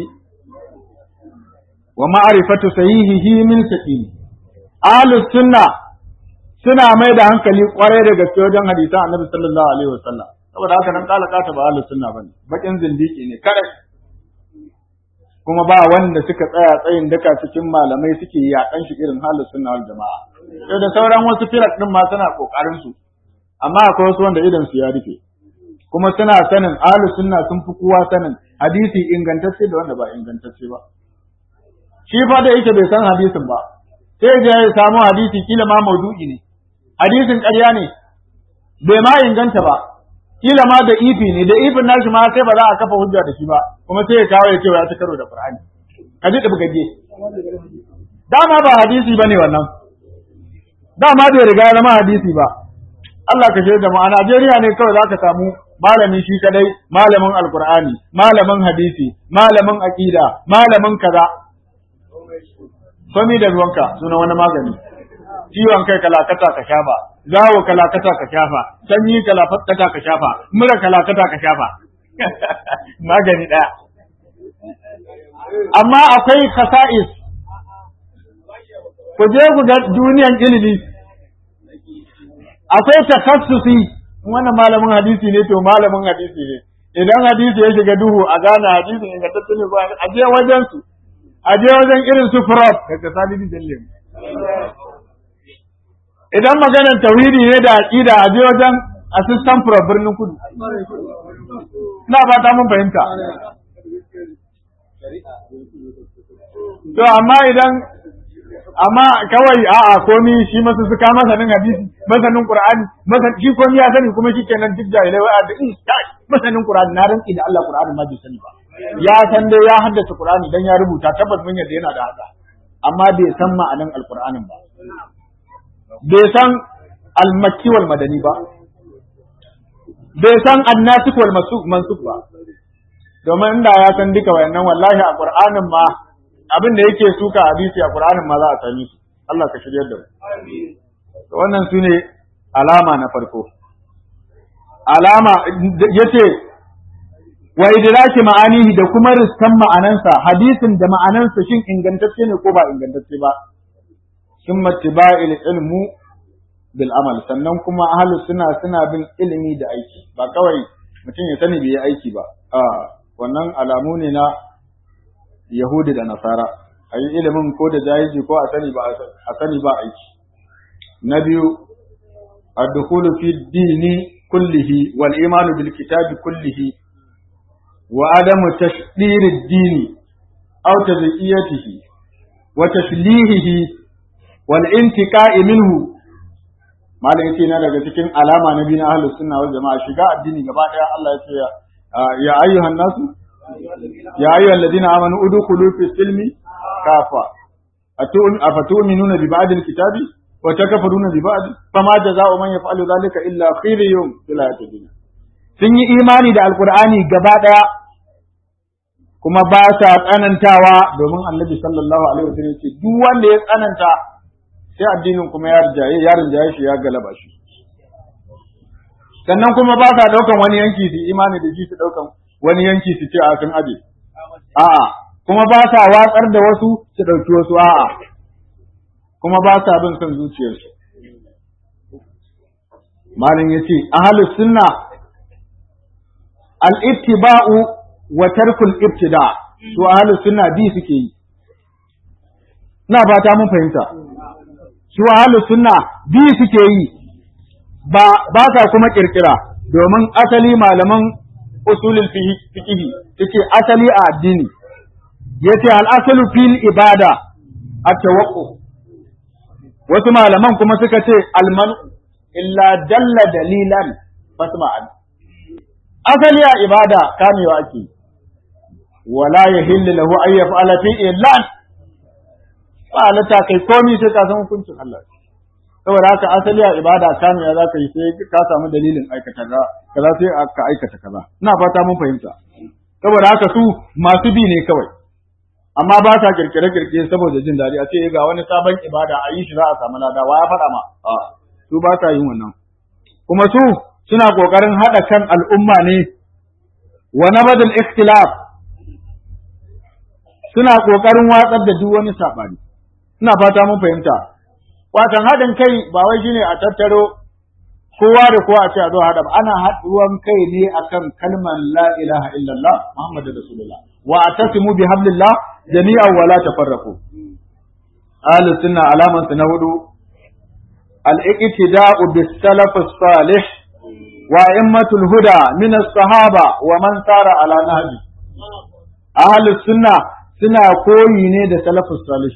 wa ma'rifatu sahihihi min saqim ahlus sunna suna mai da hankali kwarai da gaske wajen hadisan annabi sallallahu alaihi wasallam saboda haka nan kala kata ba ahlus sunna bane bakin zindiki ne kare kuma ba wanda suka tsaya tsayin daka cikin malamai suke yakan shi irin halin sunna wal jama'a sai da sauran wasu firak din ma suna kokarin su amma akwai wasu wanda idan su ya rufe kuma suna sanin ahlus sunna sun fi kowa sanin hadisi ingantacce da wanda ba ingantacce ba shi fa da yake bai san hadisin ba sai ya ya samu hadisi kila ma maudu'i ne hadisin ƙarya ne bai ma inganta ba kila ma da ifi ne da ifin nashi ma sai ba za a kafa hujja da shi ba kuma sai ya kawo ya ce ya ci karo da Qur'ani ka ji gaje dama ba hadisi bane wannan dama bai riga zama hadisi ba Allah ka shaida mu a Najeriya ne kawai zaka samu malami shi kadai malamin alqur'ani malamin hadisi malamin aqida malamin kaza komi da ruwanka suna wani magani ciwon kai kalakata ka shafa zawo kalakata ka shafa sanyi kalakata ka shafa mura kalakata ka shafa magani ɗaya amma akwai khasa'is ku je ku ga duniyan ilimi akwai takassusi wannan malamin hadisi ne to malamin hadisi ne idan hadisi ya shiga duhu a gane hadisin ingantacce ne ba a je wajen su a je wajen irin su prof daga salibi jallim idan maganar tauhidi ne da aqida a je wajen assistant prof birnin kudu ina ba ta mun fahimta to amma idan amma kawai a'a komi shi masu suka masanin hadisi masanin qur'ani masan shi komi ya sani kuma shikenan duk jahilai wa da in masanin qur'ani na rantsi da Allah qur'ani ma bai sani ba ya san dai ya haddace qur'ani dan ya rubuta tabbas mun yadda yana da haka amma bai san ma'anan alqur'anin ba bai san al-makki wal madani ba bai san annasikh wal mansukh ba domin inda ya san duka wayannan wallahi a qur'anin ma abin da yake suka hadisi a Qur'anin ma za a sami su Allah ka shiryar da mu wannan su ne alama na farko alama yace wa idraki ma'anihi da kuma riskan ma'anansa hadisin da ma'anansa shin ingantacce ne ko ba ingantacce ba summa tiba'il ilmu bil amal sannan kuma ahlus suna suna bin ilimi da aiki ba kawai mutum ya sani bai yi aiki ba a wannan alamu ne na Yahudi da Nasara, a yi ilimin ko da jahilci ko a sani ba a sani ba aiki. Na biyu, addukulu fi dini kullihi wal imanu bil kitabi kullihi wa adamu tashdiri dini aw tazkiyatihi wa taslihihi wal intiqa'i minhu malam yace na daga cikin alama na biyu na ahlus sunna wal jama'a shiga addini gaba daya Allah ya ce ya ayyuhan nasu يا أيها الذين آمنوا ادخلوا في السلم كافة أفتؤمنون ببعض الكتاب وتكفرون ببعض فما جزاء من يفعل ذلك إلا خزي في الحياة الدنيا sun yi imani da alkur'ani gaba ɗaya kuma ba sa tsanantawa domin annabi sallallahu alaihi wasallam ce duk wanda ya tsananta sai addinin kuma ya rinjaye ya rinjaye shi ya galaba shi sannan kuma ba sa daukan wani yanki su imani da shi su daukan wani yanki su ce a sun aje a'a kuma ba sa watsar da wasu su ɗauki wasu a'a kuma ba sa bin son zuciyarsu malin ya ce ahalus sunna al-ittiba'u wa tarkul ibtida to ahalus sunna bi suke yi ina fata mun fahimta su ahalus sunna bi suke yi ba ba sa kuma kirkira domin asali malaman usulul fiqh yace asali a addini yace al asalu fil ibada at tawaqqu wasu malaman kuma suka ce al man illa dalla dalilan fasma'an asali a ibada kamewa ake wala yahillu lahu ay yaf'ala fi illan ba lata kai komai sai ka san hukuncin Allah saboda haka asali a ibada kamewa za ka yi sai ka samu dalilin aikata kaza sai ka aikata kaza ina fata mun fahimta saboda haka su masu bi ne kawai amma ba sa kirkire kirkire saboda jin daɗi a ce ga wani sabon ibada a yi shi za a samu lada wa ya faɗa ma a su ba sa yin wannan kuma su suna kokarin haɗa kan al'umma ne wa nabadul ikhtilaf suna kokarin watsar da duk wani sabani ina fata mun fahimta watan haɗin kai ba wai shine a tattaro kowa da kowa a ce a zo haɗa ba ana haɗuwan kai ne akan kalmar la ilaha illallah muhammadu rasulullah wa atasimu bi hablillah jami'an wa la tafarraqu ahli sunna alaman su na hudu al iqtida'u bis salaf salih wa immatul huda min as-sahaba wa man sara ala nahji ahli sunna suna koyi ne da salafus salih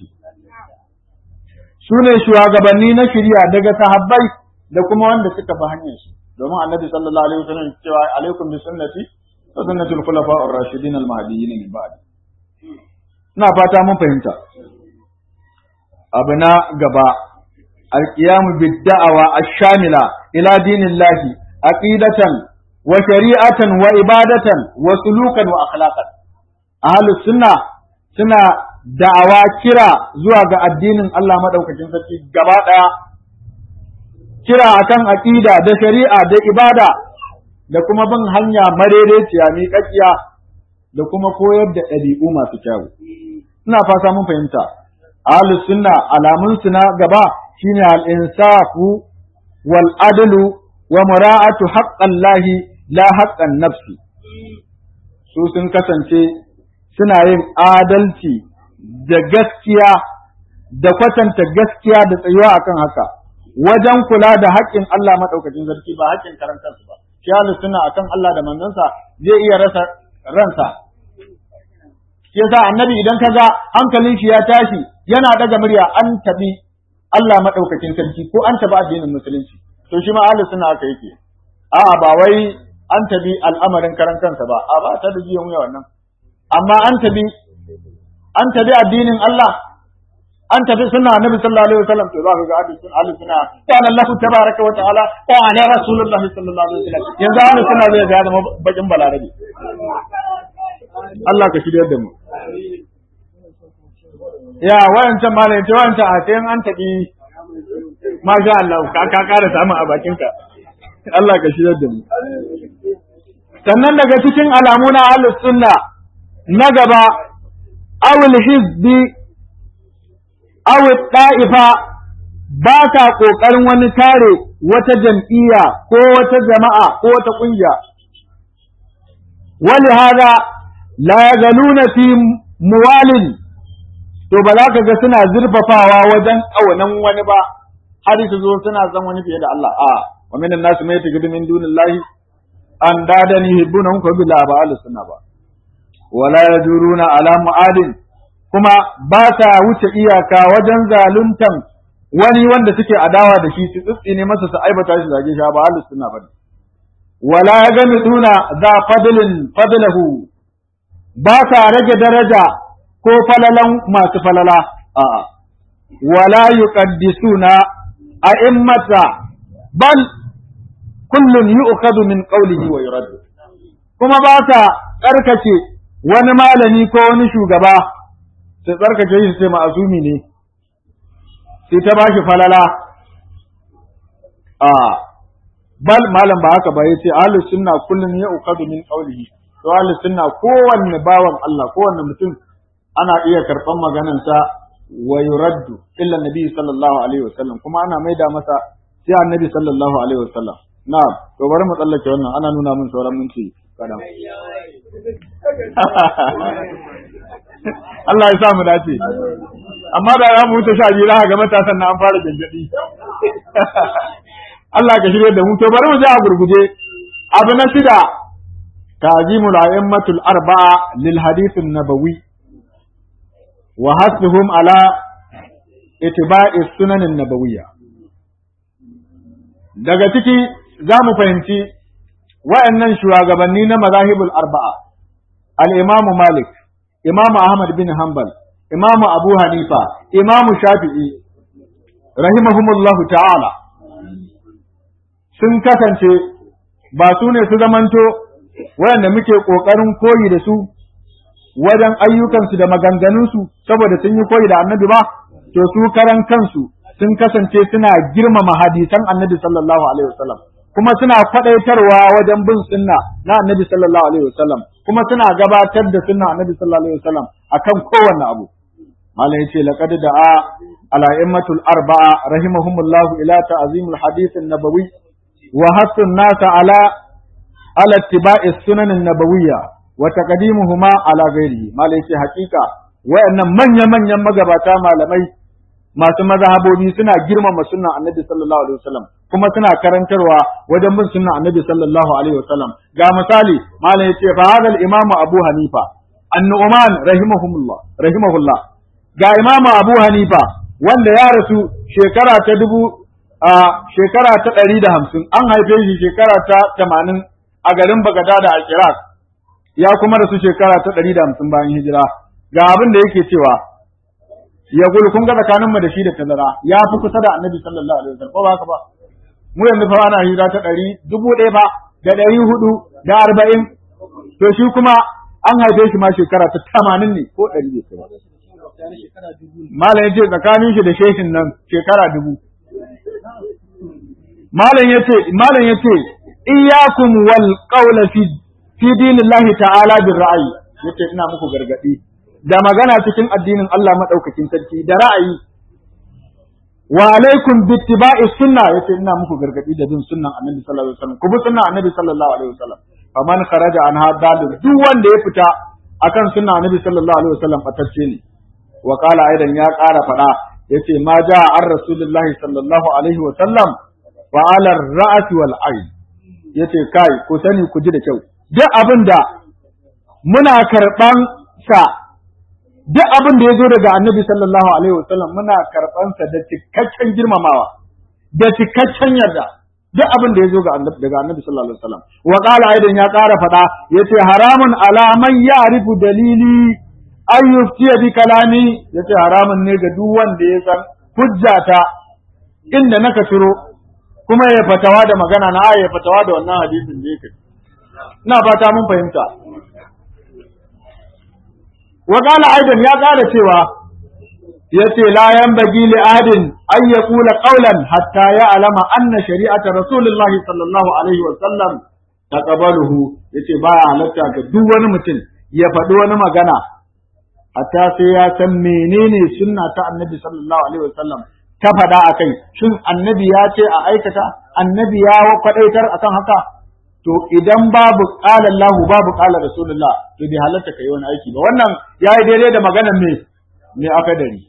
su ne shugabanni na shirya daga sahabbai da kuma wanda suka bi hanyar su domin annabi sallallahu alaihi wasallam cewa alaikum bi sunnati wa sunnati al-khulafa ar-rashidin al-mahdiyyin min ba'd ina fata mun fahimta abu na gaba al-qiyam bid-da'wa ash-shamila ila dinillahi aqidatan wa shari'atan wa ibadatan wa sulukan wa akhlaqan ahlus sunna suna da'awa kira zuwa ga addinin Allah madaukakin sarki gaba daya kira akan aqida da shari'a da ibada da kuma bin hanya marereciya miƙaƙiya da kuma koyar da ɗabi'u masu kyau ina fata mun fahimta ahlus sunna alamun su na gaba shine al-insafu wal adlu wa mura'atu haqqallahi la haqqan nafsi su sun kasance suna yin adalci da gaskiya da kwatanta gaskiya da tsayuwa akan haka wajen kula da haƙƙin Allah maɗaukacin sarki ba haƙƙin karantarsu ba shi suna akan Allah da manzansa zai iya rasa ransa shi yasa annabi idan ka ga hankalin shi ya tashi yana daga murya an tabi Allah madaukakin sarki ko an tabi addinin musulunci to shi ma ahlus sunna haka yake a'a ba wai an tabi al'amarin karan kansa ba a ba ta da jiyan wuya wannan amma an tabi an tabi addinin Allah an tafi sunna annabi sallallahu alaihi wasallam to za ka ga ahlus sunna ahlus sunna kana Allah tabaraka wa ta'ala wa ala rasulullahi sallallahu alaihi wasallam yanzu ahlus sunna zai ga zama bakin balarabi Allah ka shirya da mu ya wayancan malayin ce wayancan a sai an tabi masha Allah ka ka kara samun a bakinka Allah ka shirya da mu sannan daga cikin alamu na ahlus sunna na gaba awul hizbi awul da'ifa ba ka ƙoƙarin wani kare wata jam'iyya ko wata jama'a ko wata ƙungiya wani hada la yagaluna fi muwalin to ba za ka ga suna zurfafawa wajen ƙaunan wani ba har su zo suna san wani fiye da Allah a wa minan nasu mai tagidu min dunillahi an dadani hibbunahum ka bila ba ahlus sunna ba wala yajuruna ala mu'adin kuma ba sa wuce iyaka wajen zaluntan wani wanda suke adawa da shi su tsitsine masa su aibata shi zage shi ba ahlus sunna bane wala yagamiduna za fadlin fadlahu ba sa rage daraja ko falalan masu falala a'a wala yuqaddisuna a'immata bal kullun yu'khadhu min qawlihi wa yuraddu kuma ba sa tsarkake wani malami ko wani shugaba sai tsarkake shi sai ma'azumi ne sai ta bashi falala a bal malam ba haka ba yace ahlus sunna kullun yu'khadhu min qawlihi to ahlus sunna kowanne bawan Allah kowanne mutum ana iya karban maganansa wa yuraddu illa nabi sallallahu alaihi wasallam kuma ana maida masa sai annabi sallallahu alaihi wasallam na'am to bari mu tsallake wannan ana nuna min sauran minti kadan Allah ya sa mu dace amma da za mu wuce sha biyu za ga matasan na an fara gangadi Allah ka shirye da mu to bari mu je a gurguje abu na shida ta'zimul a'immatul arba'a lil hadith an-nabawi wa hasbuhum ala ittiba'i sunan an-nabawiyya daga ciki za mu fahimci wa'annan shugabanni na mazahibul arba'a al-imam malik imam ahmad bin hanbal imam abu hanifa imam shafi'i rahimahumullahu ta'ala sun kasance ba su ne su zamanto waɗanda muke ƙoƙarin koyi da su wajen ayyukansu da maganganunsu saboda sun yi koyi da annabi ba to su karan kansu sun kasance suna girmama hadisan annabi sallallahu alaihi wasallam kuma suna faɗaitarwa wajen bin sunna na annabi sallallahu alaihi wasallam kuma suna gabatar da sunna annabi sallallahu alaihi wasallam akan kowanne abu malam yace laqad da'a ala immatul arba'a rahimahumullahu ila ta'zimul hadith an-nabawi وحث الناس على على اتباع السنن النبوية وتقديمهما على غيره ما ليس حقيقة وأن من يمن يمغباتا malamai masu mazhabobi suna girmama sunnan annabi sallallahu alaihi wasallam kuma suna karantarwa wajen bin sunnan annabi sallallahu alaihi wasallam ga misali malam yace fa hadal imamu abu hanifa an-nu'man rahimahumullah rahimahullah ga imamu abu hanifa wanda ya rasu shekara ta dubu a shekara ta ɗari da hamsin an haife shi shekara ta tamanin a garin Bagadada a Iraq ya kuma rasu shekara ta ɗari da hamsin bayan hijira ga abin da yake cewa ya gulu kun ga tsakanin mu da shi da tazara ya fi kusa da annabi sallallahu alaihi wasallam ko ba haka ba mu yanzu fa ana hijira ta ɗari dubu ɗaya ba da ɗari hudu da arba'in to shi kuma an haife shi ma shekara ta tamanin ne ko ɗari ne Malam ya ce tsakanin shi da shehin nan shekara dubu. malam yace malam yace iyyakum wal qawla fi fi dinillahi ta'ala bir ra'yi yace ina muku gargadi da magana cikin addinin Allah madaukakin sarki da ra'ayi wa alaikum bittiba'i sunna yace ina muku gargadi da bin sunnan annabi sallallahu alaihi wasallam ku bi sunnan annabi sallallahu alaihi wasallam faman kharaja an hadal duk wanda ya fita akan sunnan annabi sallallahu alaihi wasallam fatacce ne wa qala aidan ya ƙara faɗa yace ma ja an rasulullahi sallallahu alaihi wa sallam wa ala ra'si wal ayn yace kai ku sani ku ji da kyau duk abin da muna karban sa duk abin da ya zo daga annabi sallallahu alaihi wasallam muna karɓansa da cikakken girmamawa da cikakken yarda duk abin da ya zo daga annabi sallallahu alaihi wasallam wa qala aidan ya ƙara faɗa yace haramun ala man ya'rifu dalili an yuftiya bi kalami yace haramun ne ga duk wanda ya san hujjata inda naka ciro kuma ya fatawa da magana na ya fatawa da wannan hadisin da yake ina fata mun fahimta wa qala aidan ya ƙara cewa yace la yanbaghi li ahadin an yaqula qawlan hatta ya'lama anna shari'ata rasulillahi sallallahu alaihi wa sallam taqabaluhu yace baya halatta ga duk wani mutum ya faɗi wani magana hatta sai ya san menene sunna ta annabi sallallahu alaihi wa sallam ta faɗa akai shin annabi ya ce a aikata annabi ya kwadaitar akan haka to idan babu qala Allah babu qala Rasulullah to bai halatta kai wani aiki ba wannan yayi daidai da maganar me me akadari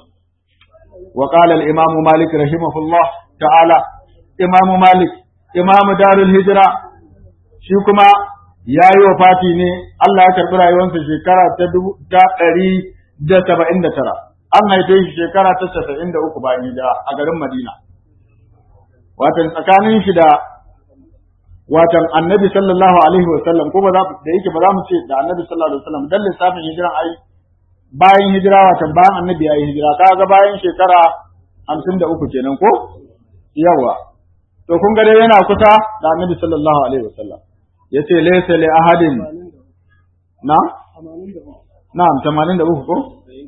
wa qala al-imam Malik rahimahullah ta'ala imam Malik imam Darul Hijra shi kuma yayi wafati ne Allah ya karbi rayuwarsa shekara ta ta ɗari da saba'in da tara an haife shi shekara ta casa'in da uku bayan hijira a garin Madina watan tsakanin shi da watan annabi sallallahu alaihi wa sallam ko ba za da yake ba za mu ce da annabi sallallahu alaihi wa sallam dan lissafin hijiran ai bayan hijira watan bayan annabi yayi hijira kaga bayan shekara hamsin da uku kenan ko yawa to kun ga dai yana kusa da annabi sallallahu alaihi wa sallam yace laysa li ahadin na na'am 83 ko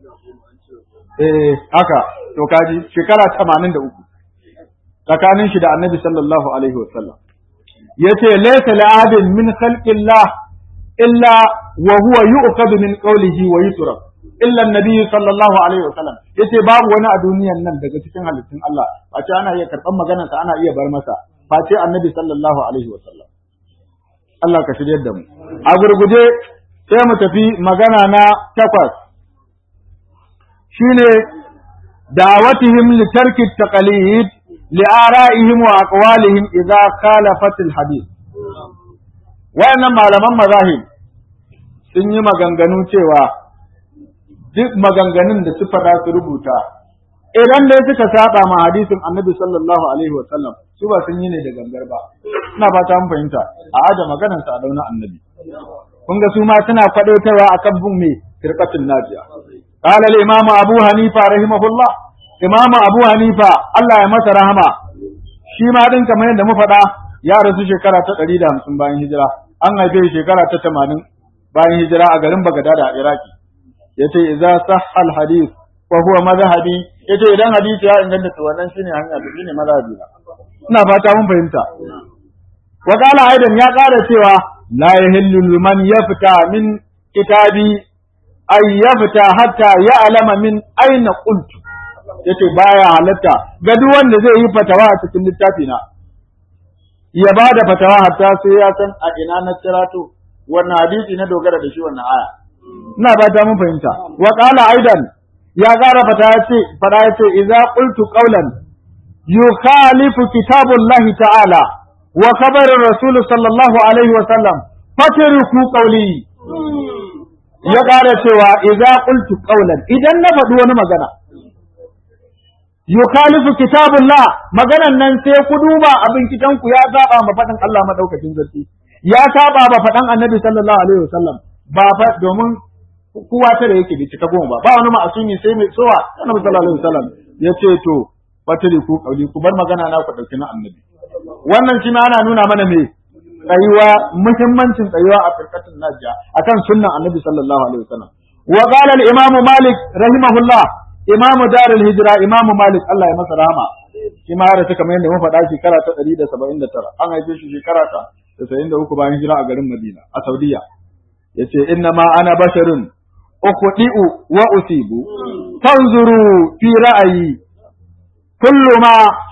eh haka to kaji shekara 83 tsakanin shi da annabi sallallahu alaihi wa sallam yace laysa la'adin min khalqillah illa wa huwa yu'khadhu min qawlihi wa yutrak illa an-nabiy sallallahu alaihi wa sallam yace babu wani a duniyan nan daga cikin halittun Allah face ana iya karban maganar sa ana iya bar masa face annabi sallallahu alaihi wa sallam Allah ka shiryar da mu a gurguje sai mu tafi magana na takwas shine da'awatihim li tarki taqalid li'ara'ihim wa aqwalihim idza khalafat al-hadith wayannan malaman mazahib sun yi maganganu cewa duk maganganun da su faɗa su rubuta idan dai suka saba ma hadisin annabi sallallahu alaihi wa sallam su ba sun yi ne da gangar ba ina fata mun fahimta a aje maganar sa a dauna annabi kun ga su ma suna faɗotarwa akan bin me firqatul najiya qala al-imam abu hanifa rahimahullah imam abu hanifa Allah ya masa rahama shi ma din kamar yadda mu faɗa ya rasu shekara ta 150 bayan hijira an haife shekara ta 80 bayan hijira a garin Bagdad a Iraki yace idza sahha al-hadith fa huwa madhhabi yace idan hadisi ya inganta to wannan shine hanya da shine madhhabi ina fata mun fahimta wa qala aidan ya ƙara cewa la yahillu liman yafta min kitabi ay yafta hatta ya'lama min aina qultu yace baya halatta ga duk wanda zai yi fatawa a cikin littafi na ya ba da fatawa hatta sai ya san a ina na cirato wannan hadisi na dogara da shi wannan aya ina ba ta mun fahimta wa qala aidan ya ƙara fata yace fada yace idza qultu qawlan yukhalifu kitabullahi ta'ala wa khabar rasul sallallahu alaihi wa sallam fatruku qawli ya ƙara cewa idza qultu qawlan idan na faɗi wani magana yukhalifu kitabullah maganan nan sai ku duba abin kitanku ya saba ma faɗin Allah madaukakin sarki ya saba ma faɗan annabi sallallahu alaihi wasallam ba fa domin kowa tare yake bai cika goma ba ba wani ma'asumi sai mai tsowa annabi sallallahu alaihi wasallam ya ce to fatiri ku kauli ku bar magana na ku dauki na annabi wannan shi ma ana nuna mana me tsayuwa muhimmancin tsayuwa a firkatin najiya akan sunnan annabi sallallahu alaihi wasallam wa qala al-imam malik rahimahullah imam darul hijra imam malik Allah ya masa rahama shi ma da suka mai da mun faɗa shekara ta 179 an haife shi shekara ta 93 bayan hijira a garin Madina a Saudiya yace inna ma ana basharun ukhdi'u wa usibu tanzuru fi ra'ayi kullu ma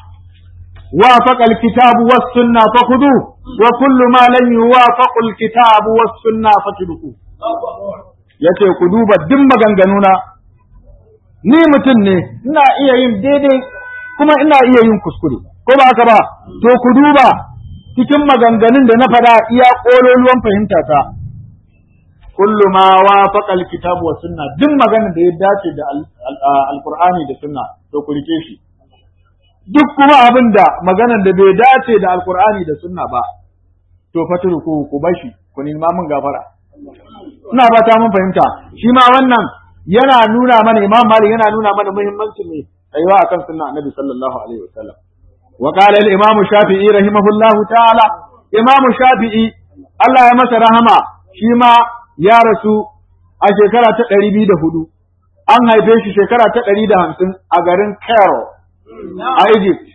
وافق الكتاب والسنة فخذوه وكل ما لم يوافق الكتاب والسنة فتركوه yace ku duba duk maganganuna ni mutum ne ina iya yin daidai kuma ina iya yin kuskure ko ba haka ba to ku duba cikin maganganun da na faɗa iya ƙololuwan fahimta ta kullu ma wafaqa alkitab wa sunna duk magana da ya dace da alqur'ani da sunna to ku rike shi duk kuma abin da maganar da bai dace da alqur'ani da sunna ba to faturu ku ku bashi ku nima mun gafara ina fata mun fahimta shi ma wannan yana nuna mana imam malik yana nuna mana muhimmancin ne tsayuwa akan sunna annabi sallallahu alaihi wasallam wa qala al imam shafi'i rahimahullahu ta'ala imam shafi'i Allah ya masa rahama shi ma ya rasu a shekara ta ɗari biyu da hudu an haife shi shekara ta ɗari da hamsin a garin Cairo a Egypt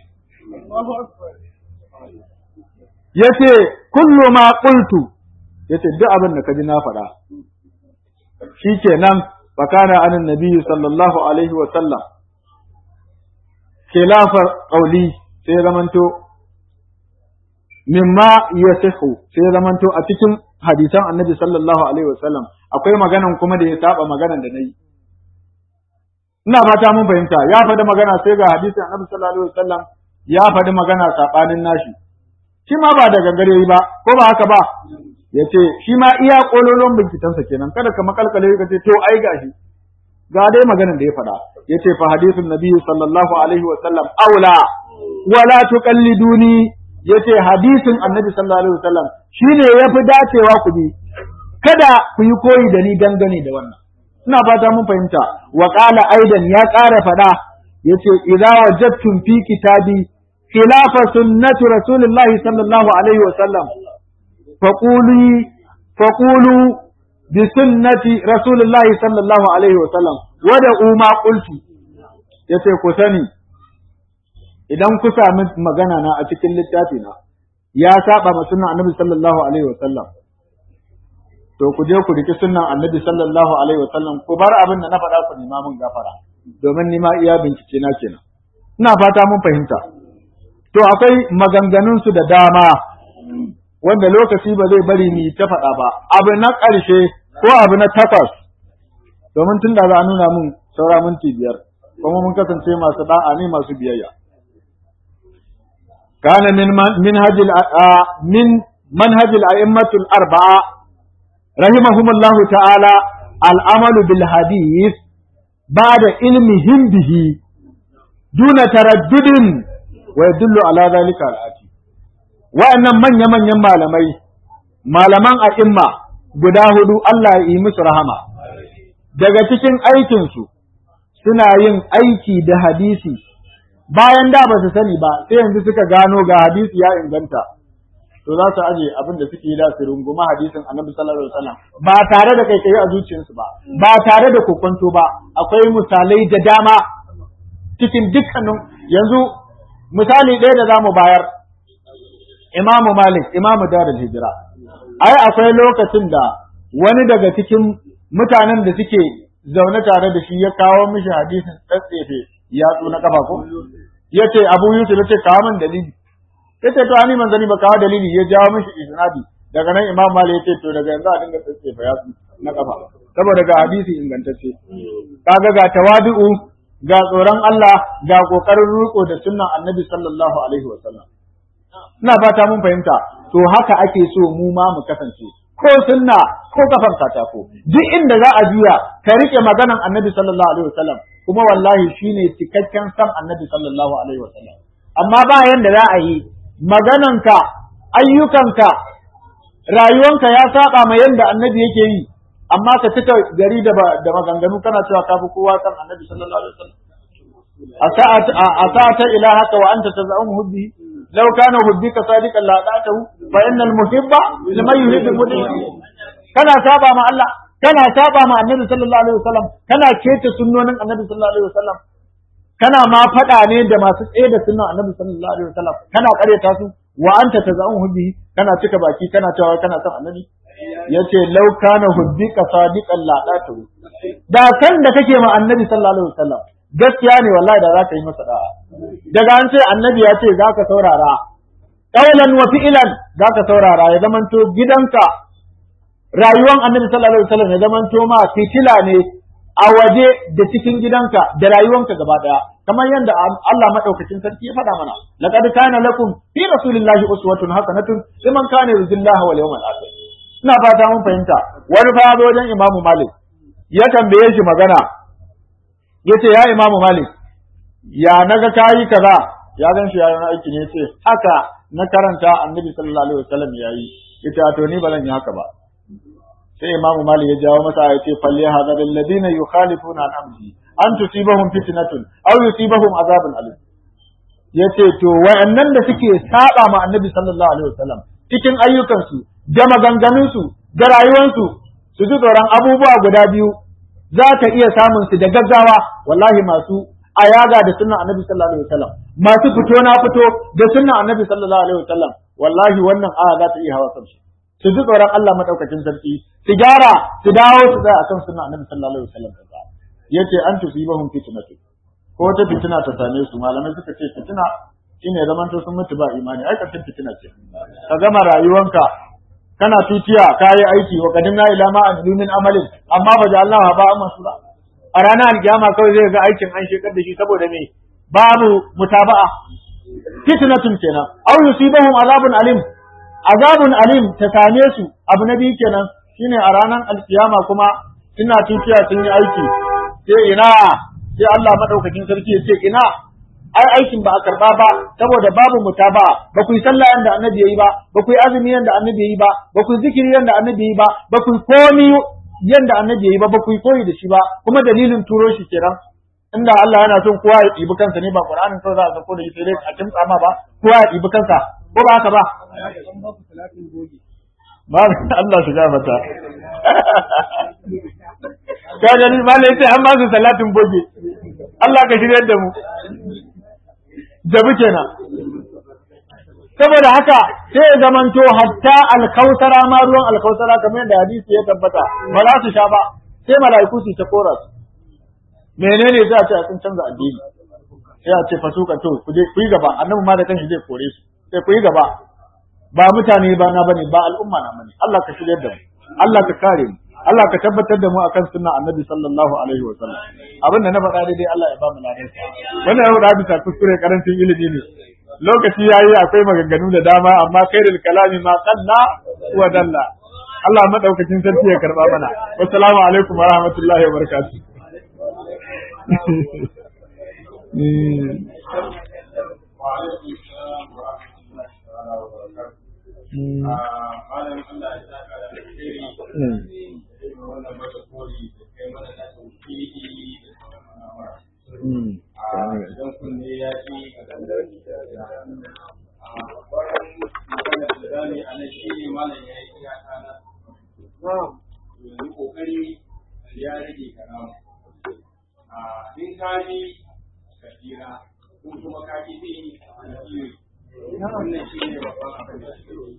yace kullu ma qultu yace duk abin da kaji na faɗa shikenan fakana anan nabiyyu sallallahu alaihi wa sallam khilafar qawli sai zamanto mimma yasihu sai zamanto a cikin hadisan annabi sallallahu alaihi wa sallam akwai maganan kuma da ya saba maganan da nayi ina fata mun fahimta ya faɗi magana sai ga hadisin annabi sallallahu alaihi wa sallam ya faɗi magana sabanin nashi shi ma ba da gangare yi ba ko ba haka ba ya ce shi ma iya kololon bincikensa kenan kada ka makalkale ka ce to ai gashi ga dai maganar da ya faɗa ya ce fa hadithun nabiyyu sallallahu alaihi wa sallam aula wala tuqalliduni ya ce hadisin annabi sallallahu alaihi wa sallam shine yafi dacewa ku bi kada ku yi koyi da ni dangane da wannan ina fata mun fahimta wa qala aidan ya ƙara faɗa yace idza wajadtum fi kitabi خلاف سنة رسول الله صلى الله عليه وسلم فقولوا فقولوا بسنة رسول الله صلى الله عليه وسلم ودعوا ما قلت yace ku sani idan ku sami magana na a cikin littafi na ya saba ma sunnan annabi sallallahu alaihi wa sallam to ku je ku riki sunnan annabi sallallahu alaihi wa sallam ku bar abin da na faɗa ku nima mun gafara domin nima iya bincike na kenan ina fata mun fahimta To akwai maganganunsu da dama wanda lokaci ba zai bari ni ta faɗa ba, abu na ƙarshe ko abu na takwas, domin tun da za a nuna mun saura minti biyar, kuma mun kasance masu ɗa'a ne masu biyayya. Kana min manhajil min manhajil a'immatul arba'a rahimahumullahu ta'ala al'amalu bil hadith ba'da ilmihim bihi duna taraddudin wa yadullu ala zalika al'ati wa'annan manya manyan malamai malaman a'imma guda hudu Allah ya yi musu rahama daga cikin aikin su suna yin aiki da hadisi bayan da ba su sani ba sai yanzu suka gano ga hadisi ya inganta to za su aje abin da suke yi da su runguma hadisin annabi sallallahu alaihi wasallam ba tare da kai a zuciyarsu ba ba tare da kokonto ba akwai misalai da dama cikin dukkanin yanzu misali ɗaya da za mu bayar imamu malik imamu darul hijira ai akwai lokacin da wani daga cikin mutanen da suke zaune tare da shi ya kawo mishi hadisin tsatsefe yatsu na kafa ko ya ce abu yusuf ya ce kawo min dalili ya ce to ani manzani ba kawo dalili ya jawo mishi isnadi daga nan imam malik ya ce to daga yanzu a dinga tsatsefe yatsu na kafa saboda ga hadisi ingantacce kaga ga tawadu'u ga tsoron Allah ga kokarin riko da sunnan Annabi sallallahu alaihi wa sallam ina fata mun fahimta to haka ake so mu ma mu kasance ko sunna ko kafan katako duk inda za a juya ka rike maganan Annabi sallallahu alaihi wa sallam kuma wallahi shine cikakken san Annabi sallallahu alaihi wa sallam amma ba yanda za a yi magananka ayyukanka rayuwanka ya saba ma yanda Annabi yake yi amma ka cika gari da da maganganu kana cewa kafi kowa san annabi sallallahu alaihi wasallam asa'ata ilahaka wa anta taz'umu hubbi law kana hubbika sadiqan la ta'tahu fa innal muhibba liman yuhibbu mudi kana saba ma Allah kana saba ma annabi sallallahu alaihi wasallam kana keta sunnonin annabi sallallahu alaihi wasallam kana ma fada ne da masu tsaye da sunnan annabi sallallahu alaihi wasallam kana kareta su wa anta taz'umu hubbi kana cika baki kana cewa kana son annabi yace law kana hubbika sadiqan la datu da san da kake ma annabi sallallahu alaihi wasallam gaskiya ne wallahi da za ka yi masa da'a daga an ce annabi ya ce za ka saurara qaulan wa fi'lan za ka saurara ya zamanto gidanka rayuwan annabi sallallahu alaihi wasallam ya zamanto ma fitila ne a waje da cikin gidanka da rayuwanka gaba daya kamar yadda Allah madaukakin sarki ya faɗa mana laqad kana lakum fi rasulillahi uswatun hasanatun liman kana yarjullaha wal yawmal akhir ina fata mun fahimta wani fa ya zo wajen imamu malik ya tambaye shi magana ya ce ya imamu malik ya naga kayi kaza ya gan shi yayin aiki ne ce haka na karanta annabi sallallahu alaihi wasallam yayi yace to ni ba zan yi haka ba sai imamu malik ya jawo masa ya ce falli hadar alladhina yukhalifuna an amri an tusibahum fitnatun aw yusibahum azabun alim yace to wayannan da suke saba ma annabi sallallahu alaihi wasallam cikin ayyukansu da maganganunsu da rayuwansu su ji tsoron abubuwa guda biyu za ta iya samun su da gaggawa wallahi masu ayaga da sunnan annabi sallallahu alaihi wasallam masu fito na fito da sunnan annabi sallallahu alaihi wasallam wallahi wannan aya za ta iya hawa kansu su ji tsoron Allah madaukakin sarki su gyara su dawo su tsaya akan sunnan annabi sallallahu alaihi wasallam yace an tusibahum fitnatu ko ta fitina ta same su malamai suka ce fitina shine zaman to sun mutu ba imani ai karshen fitina ce ka gama rayuwanka kana tutiya kayi aiki wa kadinna ila ma amilu min amalin amma ba Allah ba amma sura a ranar alkiyama kawai zai ga aikin an shekar da shi saboda me babu mutaba'a fitnatun kenan aw yusibahum azabun alim azabun alim ta same su abu na biyu kenan shine a ranar alkiyama kuma suna tutiya sun yi aiki sai ina sai Allah madaukakin sarki ya ce ina ai aikin ba a karba ba saboda babu mutaba ba ku yi sallah yanda annabi yayi ba ba ku yi azumi yanda annabi yayi ba ba ku yi zikiri yanda annabi yayi ba ba ku yi komi yanda annabi yayi ba ba ku yi koyi da shi ba kuma dalilin turo shi kenan inda Allah yana son kowa ya ɗibi kansa ne ba Qur'anin kawai za a sako da shi sai dai a kimtsa ma ba kowa ya ɗibi kansa ko ba haka ba ba Allah shiga mata ka gani malai sai an ba su salatin boge Allah ka shirya da mu jabi kenan saboda haka sai ya zamanto hatta alkausara ma ruwan alkausara kamar yadda hadisi ya tabbata ba za su sha ba sai mala'iku su ta kora su menene za a ce sun canza addini sai a ce fasuka to ku je ku yi gaba annabi ma da kanshi zai kore su sai ku yi gaba ba mutane ba na bane ba al'umma na bane Allah ka shirya da mu Allah ka kare mu Allah ka tabbatar da mu akan sunna annabi sallallahu alaihi wa sallam abin da na faɗa daidai Allah ya ba mu ladan wannan yau da bisa kuskure karancin ilimi ne lokaci yayi akwai maganganu da dama amma khairul kalami ma qalla wa dalla Allah madaukakin sarki ya karba mana wassalamu alaikum wa rahmatullahi wa barakatuh wannan mata kori da kai mana na tauhidi da sauran idan kunne ya ci a dandar da a bayan magana da zami a nan shi ne malam ya yi iyaka na yanzu kokari ya rage karama a in ka yi ka tsira in kuma ka ki bi a tsiri wannan shi ne babban abin da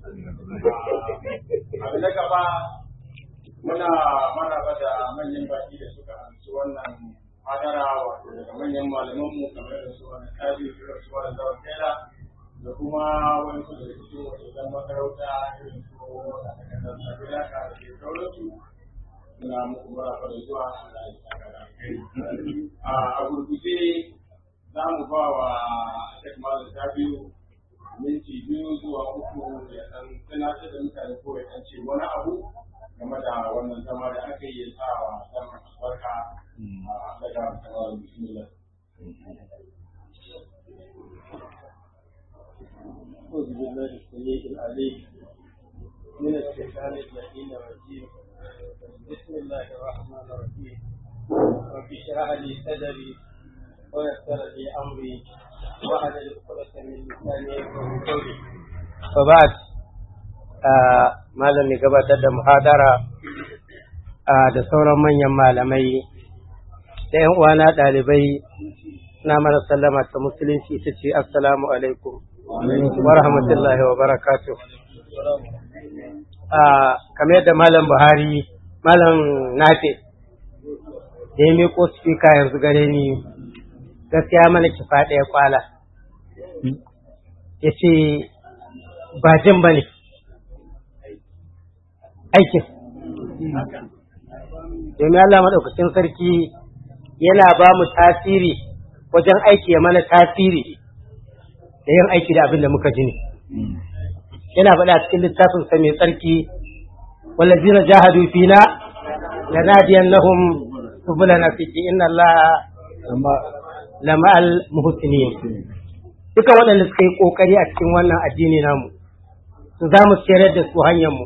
abu na gaba muna maraba da manyan baki da suka amsa wannan hadara wato daga manyan malamanmu kamar da su wani kaji da su wani zawar kaila da kuma wani su daga cikin wajen makarauta irin su wata takardar sabiya ka da ke sauransu suna muku maraba da zuwa a gurguje za mu ba wa Sheikh Malam Sabiu minti biyu zuwa uku ya san tunatar da mutane ko ya ce wani abu game da wannan zama da aka yi sa wa zaman albarka a daga kamar bismillah أعوذ بالله السميع العليم من الشيطان اللعين الرجيم بسم الله الرحمن الرحيم رب اشرح لي صدري ويسر لي أمري واحلل عقدة من لساني يفقهوا قولي فبعد malam ne gabatar da muhadara da sauran manyan malamai da yan uwana ɗalibai na mara sallama ta musulunci ita ce assalamu alaikum wa rahmatullahi wa barakatuh kamar yadda malam buhari malam nafe da ya miko spika yanzu gare ni gaskiya mana kifa ɗaya kwala ya ce ba jin ba ne aikin. Domin Allah maɗaukacin sarki yana ba mu tasiri wajen aiki ya mana tasiri da yin aiki da abin da muka ji ne. Yana faɗa cikin littafin sa mai tsarki والذين جاهدوا فينا لنهدينهم سبلنا في إن الله amma لمع المحسنين duka waɗanda suka yi ƙoƙari a cikin wannan addini namu su za mu tsere da su hanyarmu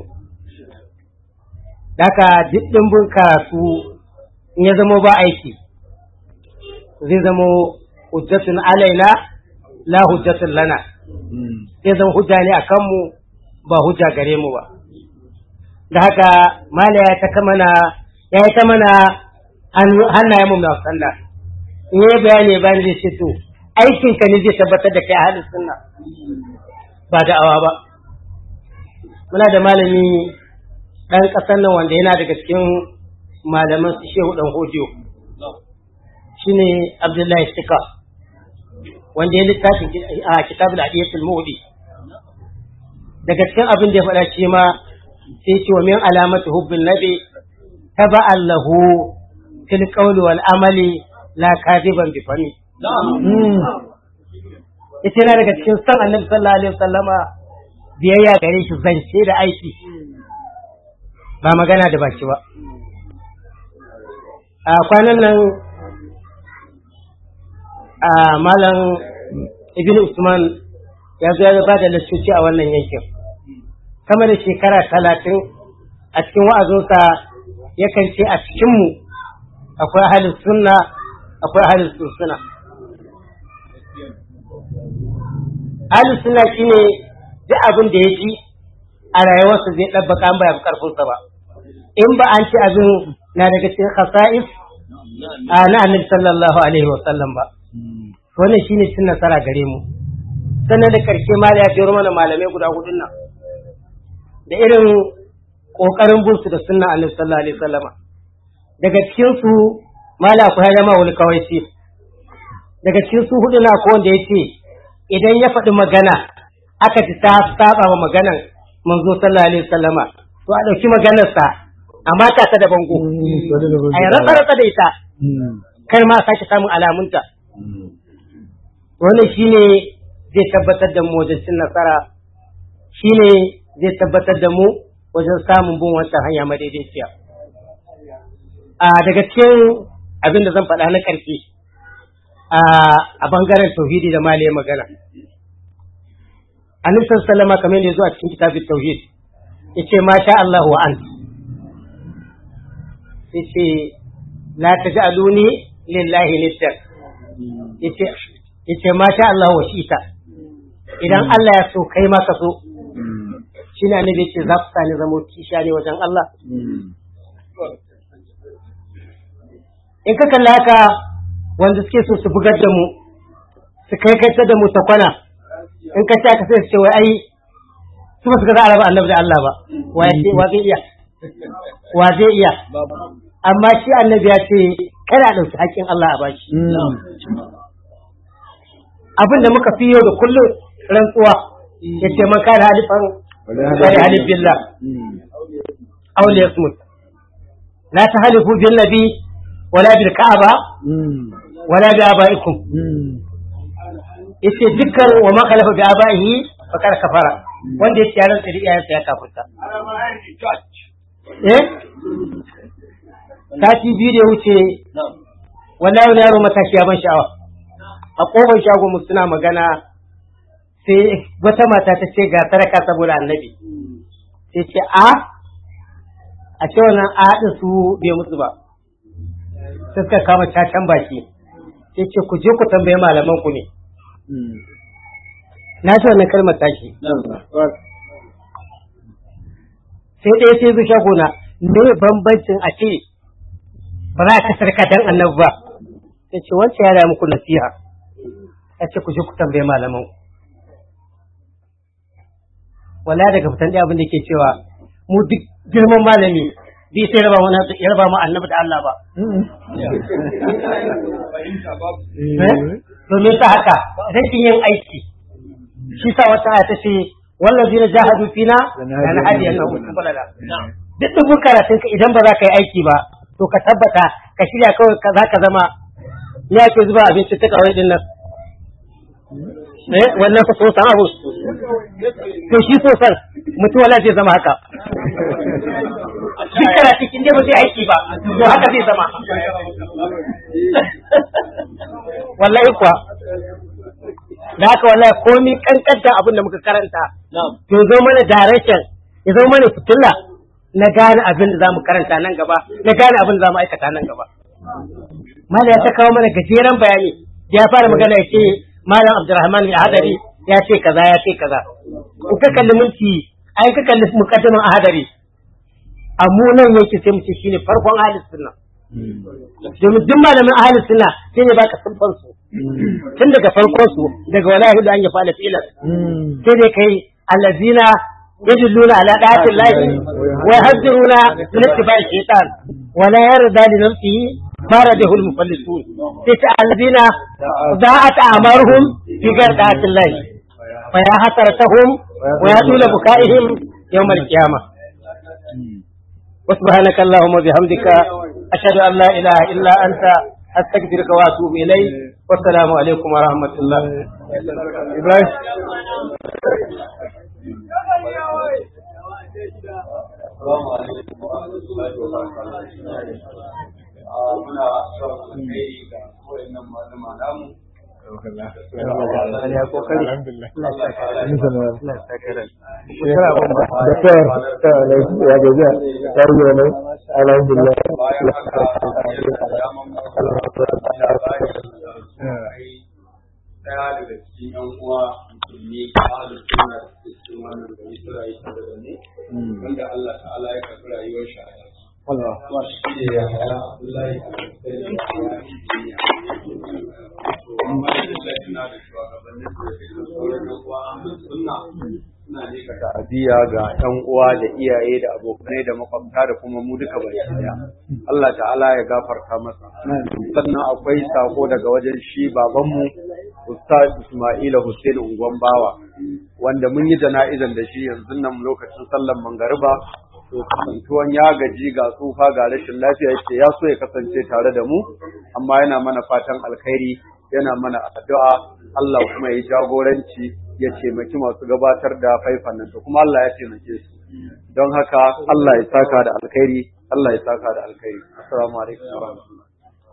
Daka duk ɗimbin karatu in ya zama ba aiki zai zama hujjatun alaina la hujjatun lana zai zama hujja ne a kanmu ba hujja gare mu ba da haka mala ya ta mana ya yi ta mana hannayen mu na sallah in yi bayani bayan zai ce to aikin ka ne zai tabbatar da kai a halin sunna ba da'awa ba muna da malami ɗan ƙasar nan wanda yana daga cikin malaman su shehu ɗan hodiyo shine abdullahi shika wanda ya littafin a kitabul adiyatul mawdi daga cikin abin da ya faɗa shi ma sai ce wa min alamatu hubbin nabi taba'an lahu fil qawli wal amali la kadiban bi fami ita yana daga cikin san annabi sallallahu alaihi wasallama biyayya gare shi zance da aiki ba magana da baki ba a kwanan nan a malam ibn usman ya zo ya ba da lassoci a wannan yankin sama da shekara talatin a cikin wa'azinsa yakan ce a cikinmu akwai ahalin sunna akwai ahalin sunsuna ahalin sunna shine duk abin da ya ji a rayuwarsa zai ɗabbaka an baya karfinsa ba in ba an ci abin na daga cikin khasa'is a na annabi sallallahu alaihi wa sallam ba wannan shine cin nasara gare mu sannan da karshe ma ya jero mana malamai guda hudun nan da irin kokarin bin su da sunna annabi sallallahu alaihi wasallama daga cikin su mala ku hada wani kawai ce daga cikin su hudu na ko wanda yace idan ya faɗi magana aka ji ta saba wa maganan manzo sallallahu alaihi wasallama to a dauki maganar sa amma ta ta da bango a yi rasa da ita kar ma sake samun alamunta wannan shine zai tabbatar da mu wajen cin nasara shine zai tabbatar da mu wajen samun bin wancan hanya madaidaiciya a daga cikin abin da zan faɗa na ƙarfi a bangaren tauhidi da malaye magana annabi sallama kamar yadda ya zo a cikin kitabin tauhid yace ma sha Allah wa an yace la taj'aluni lillahi niddan yace yace ma sha Allah wa shita idan Allah ya so kai ma ka so shi ne annabi yace za ku sani zamo kisha ne wajen Allah in ka kalla haka wanda suke so su bugar da mu su kai kai da mu ta kwana in ka ci aka sai su ce wai ai su ba su ga za a raba annabi da Allah ba wa zai iya wa zai iya amma shi annabi ya ce kada a ɗauki haƙƙin Allah a bashi abin da muka fi yau da kullum rantsuwa ya ce man kada halifan kare halif billah aule yasmut la ta halifu bin nabi wala bil ka'aba wala bi abaikum yace dukkan wa ma khalafa bi abaihi fa kar kafara wanda yace yaran tsiri iyayensa ya kafirta eh sati biyu da wuce wallahi wani yaro matashi ya ban sha'awa a kofar shagon mu suna magana sai wata mata ta ce ga sadaka saboda annabi sai ce a a ce wannan a haɗin su bai musu ba sai suka kama cacan baki sai ce ku je ku tambaye malaman ku ne na ji wannan kalmar tashi sai ɗaya sai zuciya gona me bambancin a ce ba za ka sarka dan annabi ba sai ce wancan ya da muku nasiha ya ce ku je ku tambaye malaman wala daga fitan da abin da ke cewa mu duk girman malami bi sai raba mu ya raba mu annabi da Allah ba domin ta haka rashin yin aiki shi sa wata aya ta ce wallazi na jahadu fina lana hadiyan nan balala duk dubun karatun ka idan ba za ka yi aiki ba to ka tabbata ka shirya kawai za ka zama ya ke zuba abinci ta kawai din nan eh wannan fa so san abu to shi so san mutum wala zai zama haka duk kana cikin dai ba zai aiki ba to haka zai zama wallahi kuwa da haka wallahi komi kankanta abin da muka karanta to zo mana direction ya zo mana fitilla na gane abin da zamu karanta nan gaba na gane abin da zamu aikata nan gaba Malam ya ta kawo mana gajeren bayani da ya fara magana ya ce Malam Abdulrahman ya hadari ya ce kaza ya ce kaza in ka kalli minti ai ka kalli mukaddimin ahadari a mu nan yake sai mu ce shine farkon ahlus sunna domin duk malamin ahlus sunna sai ne baka sunfan su tun daga farkon su daga wala yahudu an ya fa'ala fi'lan sai dai kai allazina يدلون على طاعة الله ويهجرون من اتباع الشيطان ولا يرضى لنفسه ما رده المفلسون تسع الذين ضاعت أعمارهم في غير طاعة الله فيا حسرتهم ويا طول بكائهم يوم القيامة وسبحانك اللهم وبحمدك أشهد أن لا إله إلا أنت أستغفرك وأتوب إليك والسلام عليكم ورحمة الله إبراهيم Assalamu alaikum wa rahmatullahi wa barakatuh. Muna son alheri ga kowannan malama namu. ya kokari Doktor, ya gajiya, ya rige ne, alhamdulillah. Bayan haka, da daman Daya daga cikin ‘yan uwa musulmi a halin suna da cikin wannan gari su rayu tare da mu, wanda Allah ta'ala ya karɓi rayuwar shi a yanzu. Kuma shi ne ya haya Abdullahi a Kristiyan da ya yi duniya. To, amma da suna da shugabannin da ke da sauran ‘yan uwa suna suna ne ka ta'aziyya ga ‘yan uwa da iyaye da abokanai da makwabta da kuma mu duka baki daya. Allah ta'ala ya gafarta masa. Sannan akwai sako daga wajen shi babanmu Ustaz Ismaila Hussein Ungwan Bawa wanda mun yi jana'izan da shi yanzu nan lokacin sallan mangariba to kasantuwan ya gaji ga tsufa ga rashin lafiya yake ya so ya kasance tare da mu amma yana mana fatan alkhairi yana mana addu'a Allah kuma ya jagoranci ya taimaki masu gabatar da faifan nan to kuma Allah ya taimake su don haka Allah ya saka da alkhairi Allah ya saka da alkhairi assalamu alaikum wa rahmatullahi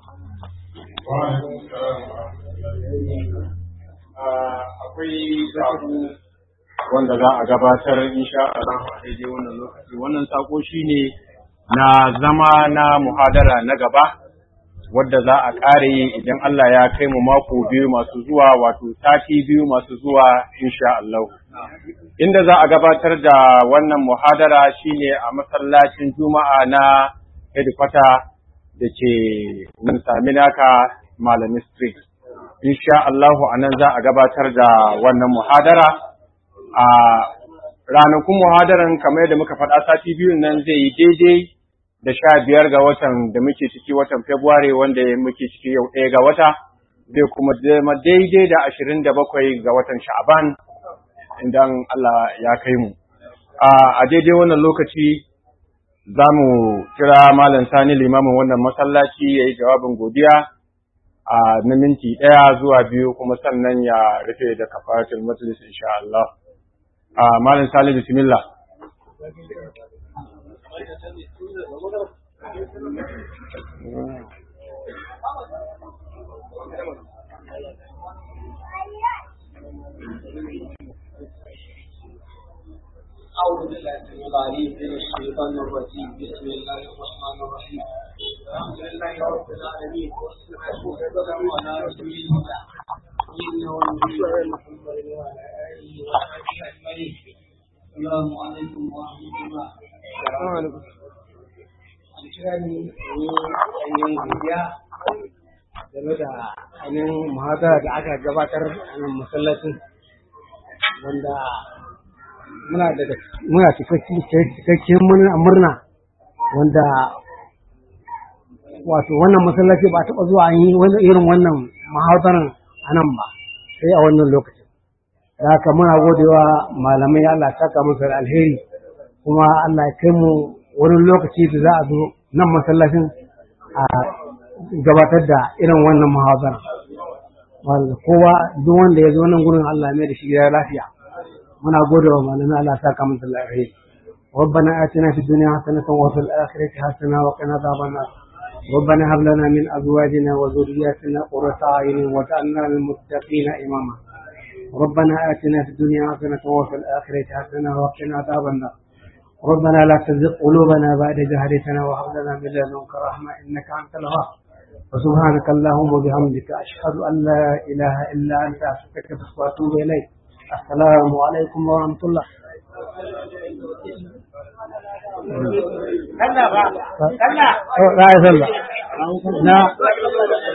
akwai sako wanda za a gabatar insha Allah a daidai wannan lokaci wannan sako shine na zama na muhadara na gaba wadda za a ƙare yi idan Allah ya kai mu mako biyu masu zuwa wato sati biyu masu zuwa insha Allah inda za a gabatar da wannan muhadara shine a masallacin juma'a na headquarter da ke Saminaka Malami Street insha Allahu a nan za a gabatar da wannan muhadara a ranakun muhadaran kamar yadda muka faɗa sati biyun nan zai yi daidai da sha biyar ga watan da muke ciki watan February wanda muke ciki yau ɗaya ga wata zai kuma zama daidai da ashirin da bakwai ga watan Sha'aban idan Allah ya kai mu. A daidai wannan lokaci za mu kira Malam Sani limamin wannan masallaci ya yi jawabin godiya a na minti ɗaya zuwa biyu kuma sannan ya rufe da kafaratul majlis insha Allah. A Malam Sani bismillah. أعوذ بالله السميع العليم من الشيطان الرجيم بسم الله الرحمن الرحيم الحمد لله رب العالمين والصلاة والسلام على رسول الله سيدنا ونبينا محمد وعلى آله وصحبه أجمعين السلام عليكم ورحمة الله an kira ni ne ainihin godiya game da ainihin muhadara da aka gabatar a nan masallacin wanda muna da muna cikakken murna wanda wato wannan masallaci ba taɓa zuwa an yi irin wannan mahaudaran a nan ba sai a wannan lokacin da haka muna godewa malamai Allah ya saka musu da alheri kuma Allah ya kai mu wani lokaci da za a zo nan masallacin a gabatar da irin wannan mahaudaran wanda kowa duk wanda ya zo nan gurin Allah ya mai da shi gida lafiya muna gode wa malamai Allah sa ka musu lafiya ربنا آتنا في الدنيا حسنة وفي الآخرة حسنة وقنا عذاب النار ربنا هب لنا من أزواجنا وذرياتنا قرة أعين واجعلنا للمتقين إماما ربنا آتنا في الدنيا حسنة وفي الآخرة حسنة وقنا عذاب النار ربنا لا تزغ قلوبنا بعد إذ هديتنا وهب لنا من لدنك رحمة إنك أنت الوهاب وسبحانك اللهم وبحمدك أشهد أن لا إله إلا أنت أستغفرك وأتوب إليك السلام عليكم ورحمة الله kalla ba kalla لا يا